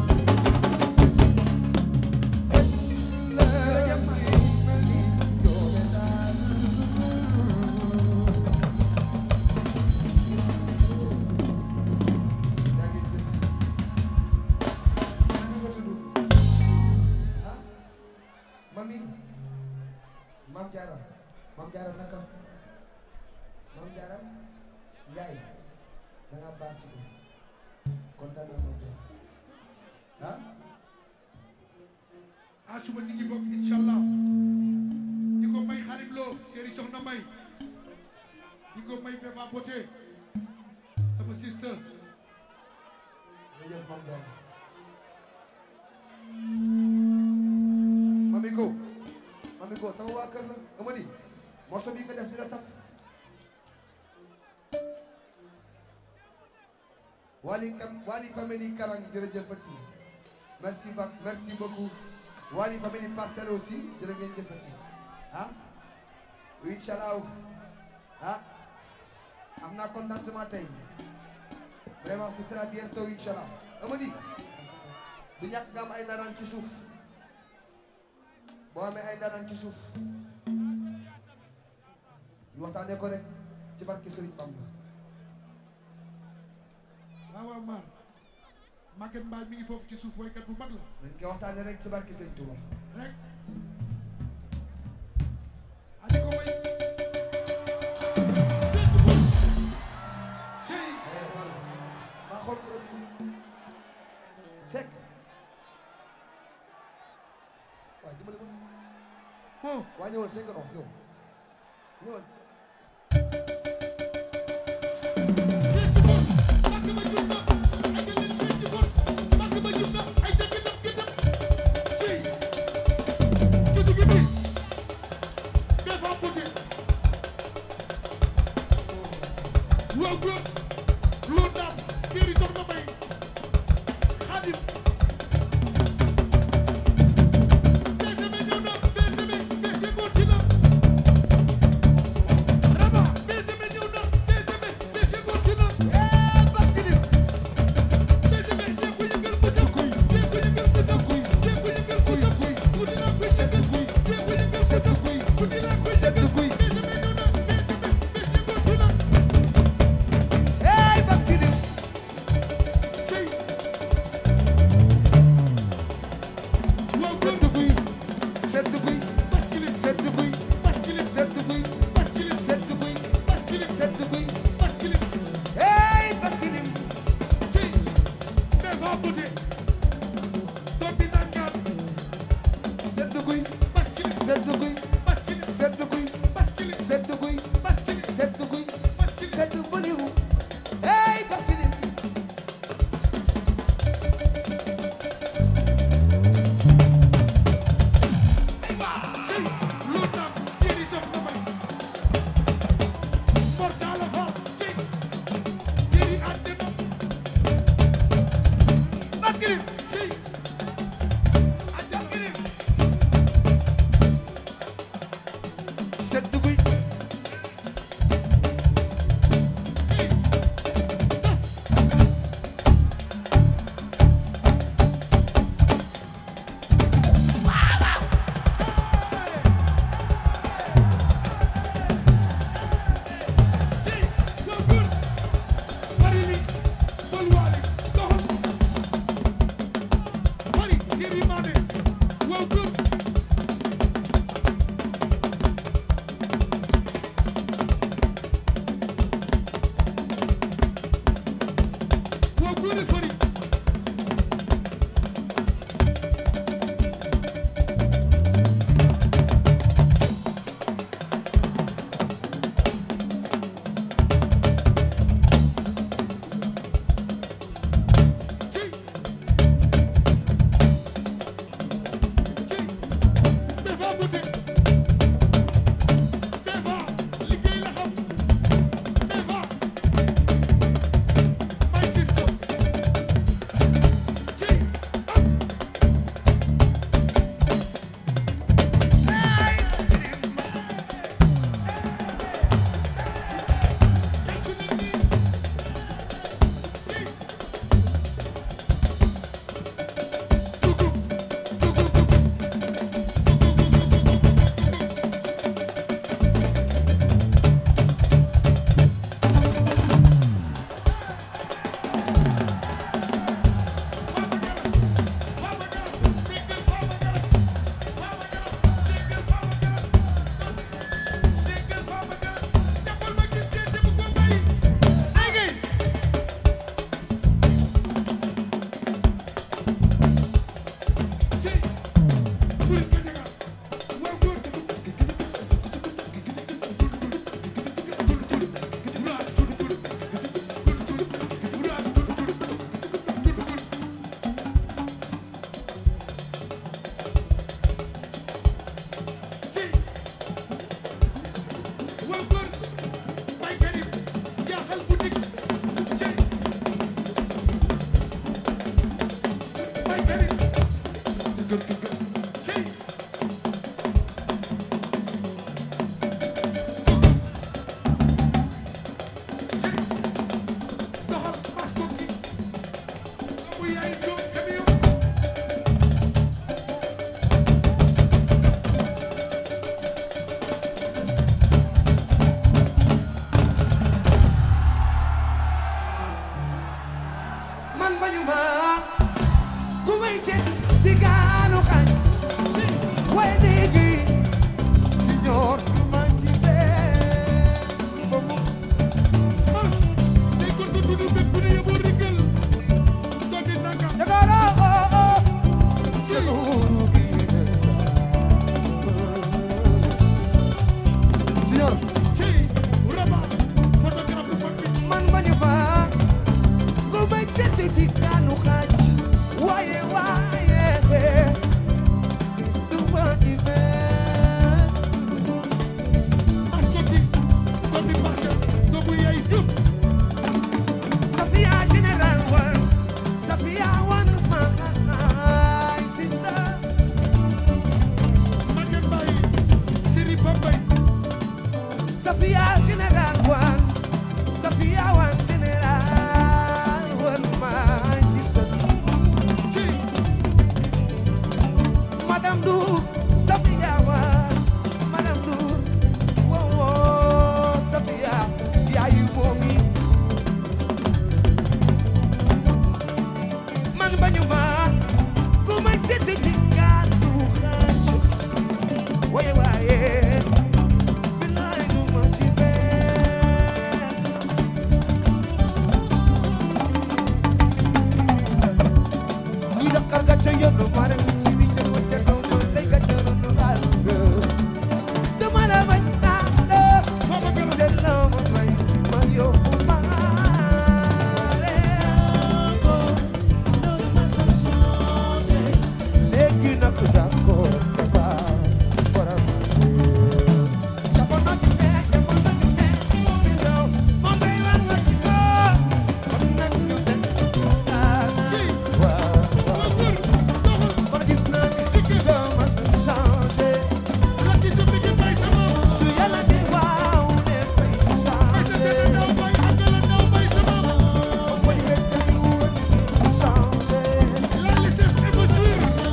mami mam jaara mam jaara naka mam jaara njaay da nga baax si kontaan naa mam jaara ah ah suba ñu ngi foog incha allah di ko may xarit loo séeri soxna may di ko may Beba Boté sama sister jërëjëf mam jaara mami ko mami ko sama waa kër la ama ni morceau bi nga def dina saf Wali kam Wali famille Karang jërëjëfati merci ba merci beaucoup Wali famille Parcelles aussi jërë ngeen jëfati ah incha allah ah am naa contentement tey vraiment ce sera bientôt incha allah Amady du ñàkk nga am ay ndaanaan ci suuf boo amee ay ndaanaan ci suuf ñu waxtaanee ko rek ci barke Serigne Bamba waaw waaw maar Maguette Mbaye mi ngi foofu ci suuf woykat bu mag la nañ koy waxtaanee rek ci barke Serigne Touba rek ali ko way fecc ko cey eh Fall maa xool ko ëpp Seck waaw dimbali ma bon waa ñëwal cinq ans ñëw ñëwal fecc ko makk ba jub na ay jëleen fecc ko makk ba jub na ay ca gëtëm gëtëm cey juddu gi bi Beba Boté waaw góor loo daam séeri soxna may xaadim BCB ñëw na BCB BCB góoti na Raba BCB ñëw na BCB BCB góoti na eh Bastille BCB dee ko yëngal sa sa kuy dee ko yëngal sa sa kuy dee ko yëngal sa sa kuy guddi naa koy sedd kuy dee ko yëngal sa sa kuy guddi naa koy sedd kuy BCB ñëw na BCB BCB góoti na eh Bastille cey waaw góor kuy sedd kuy bascule sedd kuy bascule sedd kuy bascule sedd kuy bascule sedd kuy bascule eh Bastille cey Beba Boté doom bi nangaan sedd kuy bascule sedd kuy bascule sedd kuy bascule sedd kuy bascule sedd kuy bascule sedd bëliwu eh Bastille cey loo taam séeri soxna may mortala fa cey séeri àddina Bastille cey Bastille Baye Karim cey doxal mas ko ki bu yaay jóg camion man bañu ma ku may seet ci gaanu xañ waaye léegi ci ñor du ma ci benn boobu mas say kon ko tudu bet bu ne yeboo riggal doon di nangam Dakar oh oh ci luuru gi ci ñor cey raba photographe bu mag bi man bañu ma ku may seet ci gaanu xañ waaye waaye du ma ci benn mas ko ki doon di marché doomu yaay yëpp Safia General One, Safia One, my sister. Maguette Mbaye Siri Bambay Safia General One, Safia One General One, my sister. cey Madame Dour, Safia One, Madame Dour, whoa whoa, Safia, yeah you for me. Man bañu ma, ku may seeti ci gàddu xaaj. Waaye waaye, bilaay du ma ci benn. ñi daqar ga ca yoonu mare ci wi ca fa ca kaw ma lay ga ca ronu baal nga. Dama la bañ naa la, Fama Galas te la ma may ma yóbbu maale. léegi nag d'accord dafa faram jamono ji ne jamono ji ne moom mi daw moom day war ma ci ko kon nag ñu dem saana waaw waaw man gis naa ni doo ma sa changé Lucky Diouf Maguette Mbaye sama su yàlla di waaw ne fay Aïssa changé Tene Ndaw Mbaye Abdallah Ndaw Mbaye sama boo di wet tey woon changé Lali Seck Ebouchir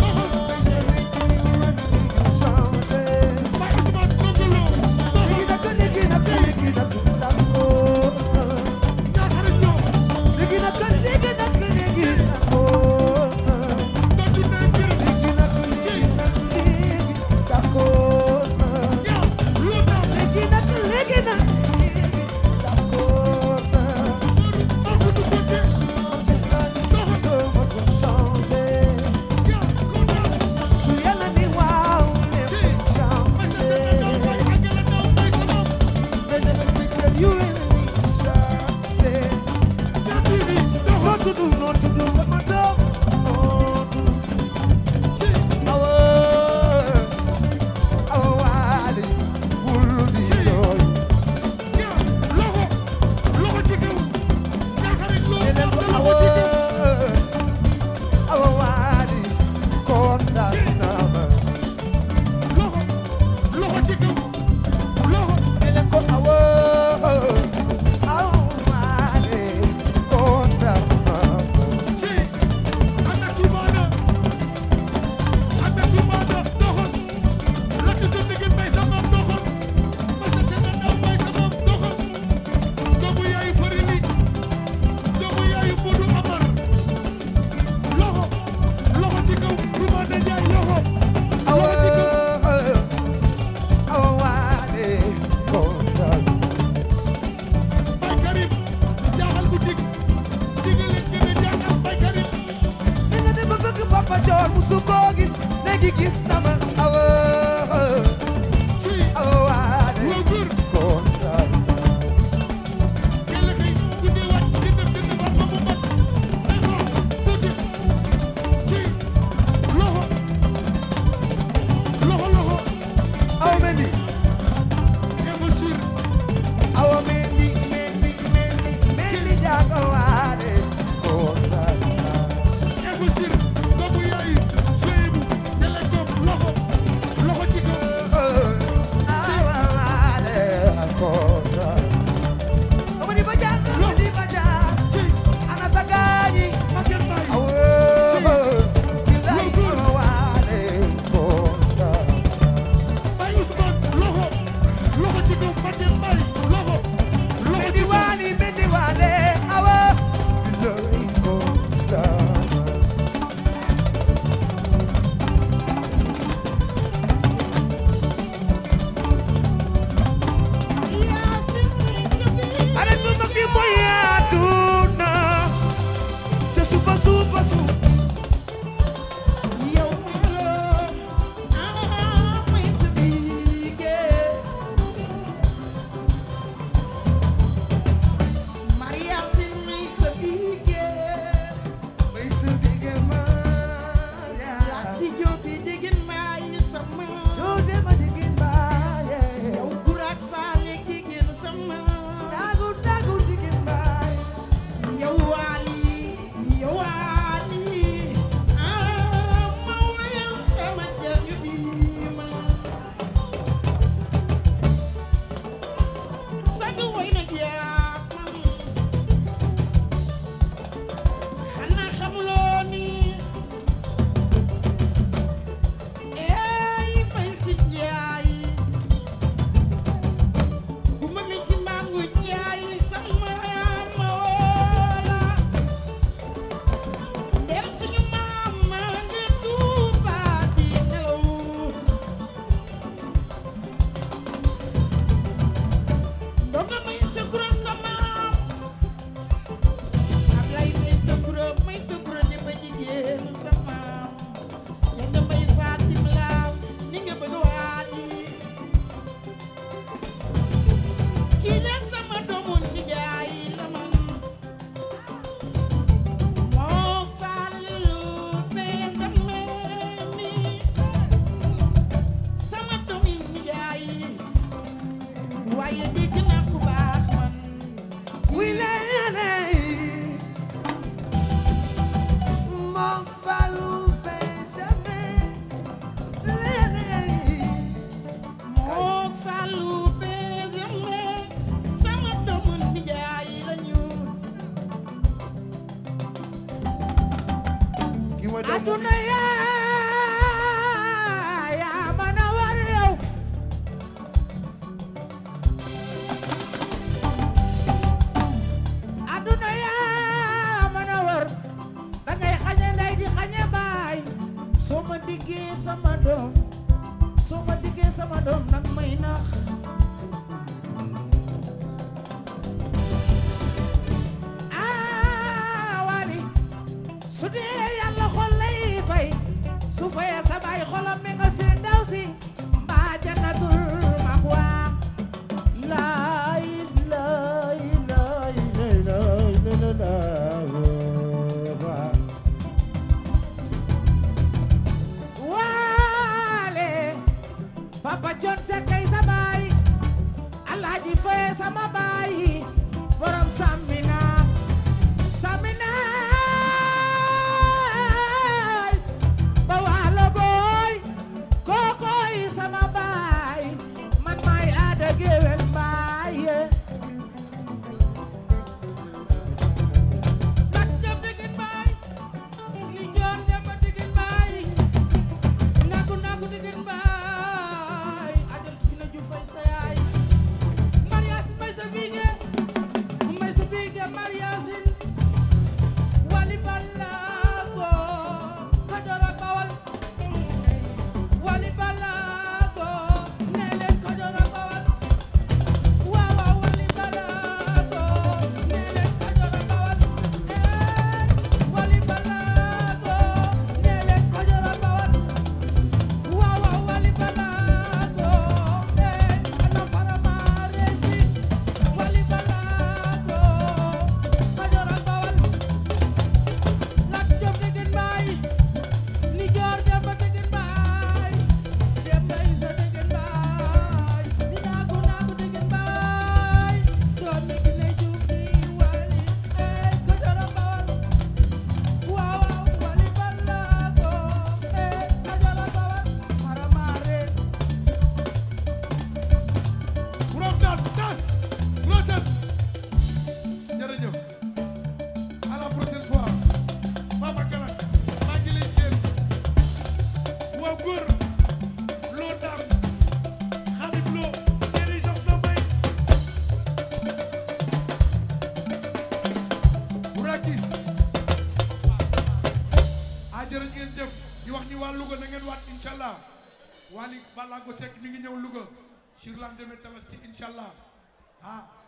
changé Baye Ousmane Kongolo léegi nag léegi nag léegi nag d'accord ñaaxare ñoo léegi nag léegi nag léegi nag doon di ne jërëm léegi nag léegi nag léegi d'accord ñaaw loo tax léegi nag léegi nag léegi d'accord Marcou du côté gis naa ni doo ma sa changé ñaaw loo tax su yàlla ni waaw lépp Aïssa changé Tene Ndaw Mbaye Abdallah Ndaw Mbaye sama mais je vais te dire you will changé yaa ngi nii doxal noo tudd noo tudd sama doom noo tudd ci awa awa waali bul di jooy ñaaw loxo loxo ci kaw ñaaxare loo neneen tax ko sa awa loxo ci kaw awa waali kontaan naa ma loxo loxo ci kaw loxo neneen ko awa awa waali kontaan naa ma ci ana tubaana ana tubaana doxal Lucky Diouf Maguette Mbaye sama doxal Aïssa Tene Ndaw Mbaye sama doxal doomu yaayu Farili doomu yaayu Modou Amar loxo loxo ci kaw tubaana Njaay loxo awa loxo ci kaw awa waali kontaan Baye Karim jaaxal bu dig digal leen gën a jaaxal Baye Karim li nga dem ba bëgg papa joor musu koo gis léegi gis na ma awa ci awa waali waa góor kontaan yàlla xëy bu dee waaj di dem dina war ba mu mat day xool tuuti ci loxo loxo loxo awa mendi Ebouchir awa mendi mendi mendi mendi jaaga waale kontaan Ebouchir doomu mooy doomu aduna yaa yaa mën a war yow aduna yaa mën a war da ngay xañe ndey di xañe baay soo ma diggee sama doom soo ma diggee sama doom nag may nax ah wali su dee yàlla xol lay fay su fayee sa baay xolam mi nga fi daw si mbaa jannatul maxwa laay laay laay laay laay laay waale papa John Seck kay sa baay alaaji faye sama baay borom Samina Samina ba waalo booy kookoy sama baay man maay aada géwél baay lat jom digin baay li joon dem digin baay nagu nagu digin baay ajal ci na ju fay sa yaay marias may sa biige may sa biige mariasin wali balago Kajoor ak Bawal wali balago nee leen Kajoor ak Bawal waaw waaw wali balago nee leen Kajoor ak Bawal eh wali balago nee leen Kajoor ak Bawal waaw waaw wali balago eh ana faramaare fi wali balago Kajoor ak Bawal lat jom degen baay ni joor demba degen baay demba isa degen baay ni naagu naagu degen baay doomi gi ne juuki wali eh Kajoor ak Bawal waaw waaw wali balago eh Kajoor ak Bawal faramaare From the dust, Rosette. jërëjëf à la prochaine fois Fama Galas maa ngi lay seen waaw góor loo daam Habib Lo série sox na may Burakis a jërë ngeen jëf di wax ni waa Louga na ngeen waat incha allah Wally Ballago Seck mi ngi ñëw Louga sur lendemain tabaski incha allah ah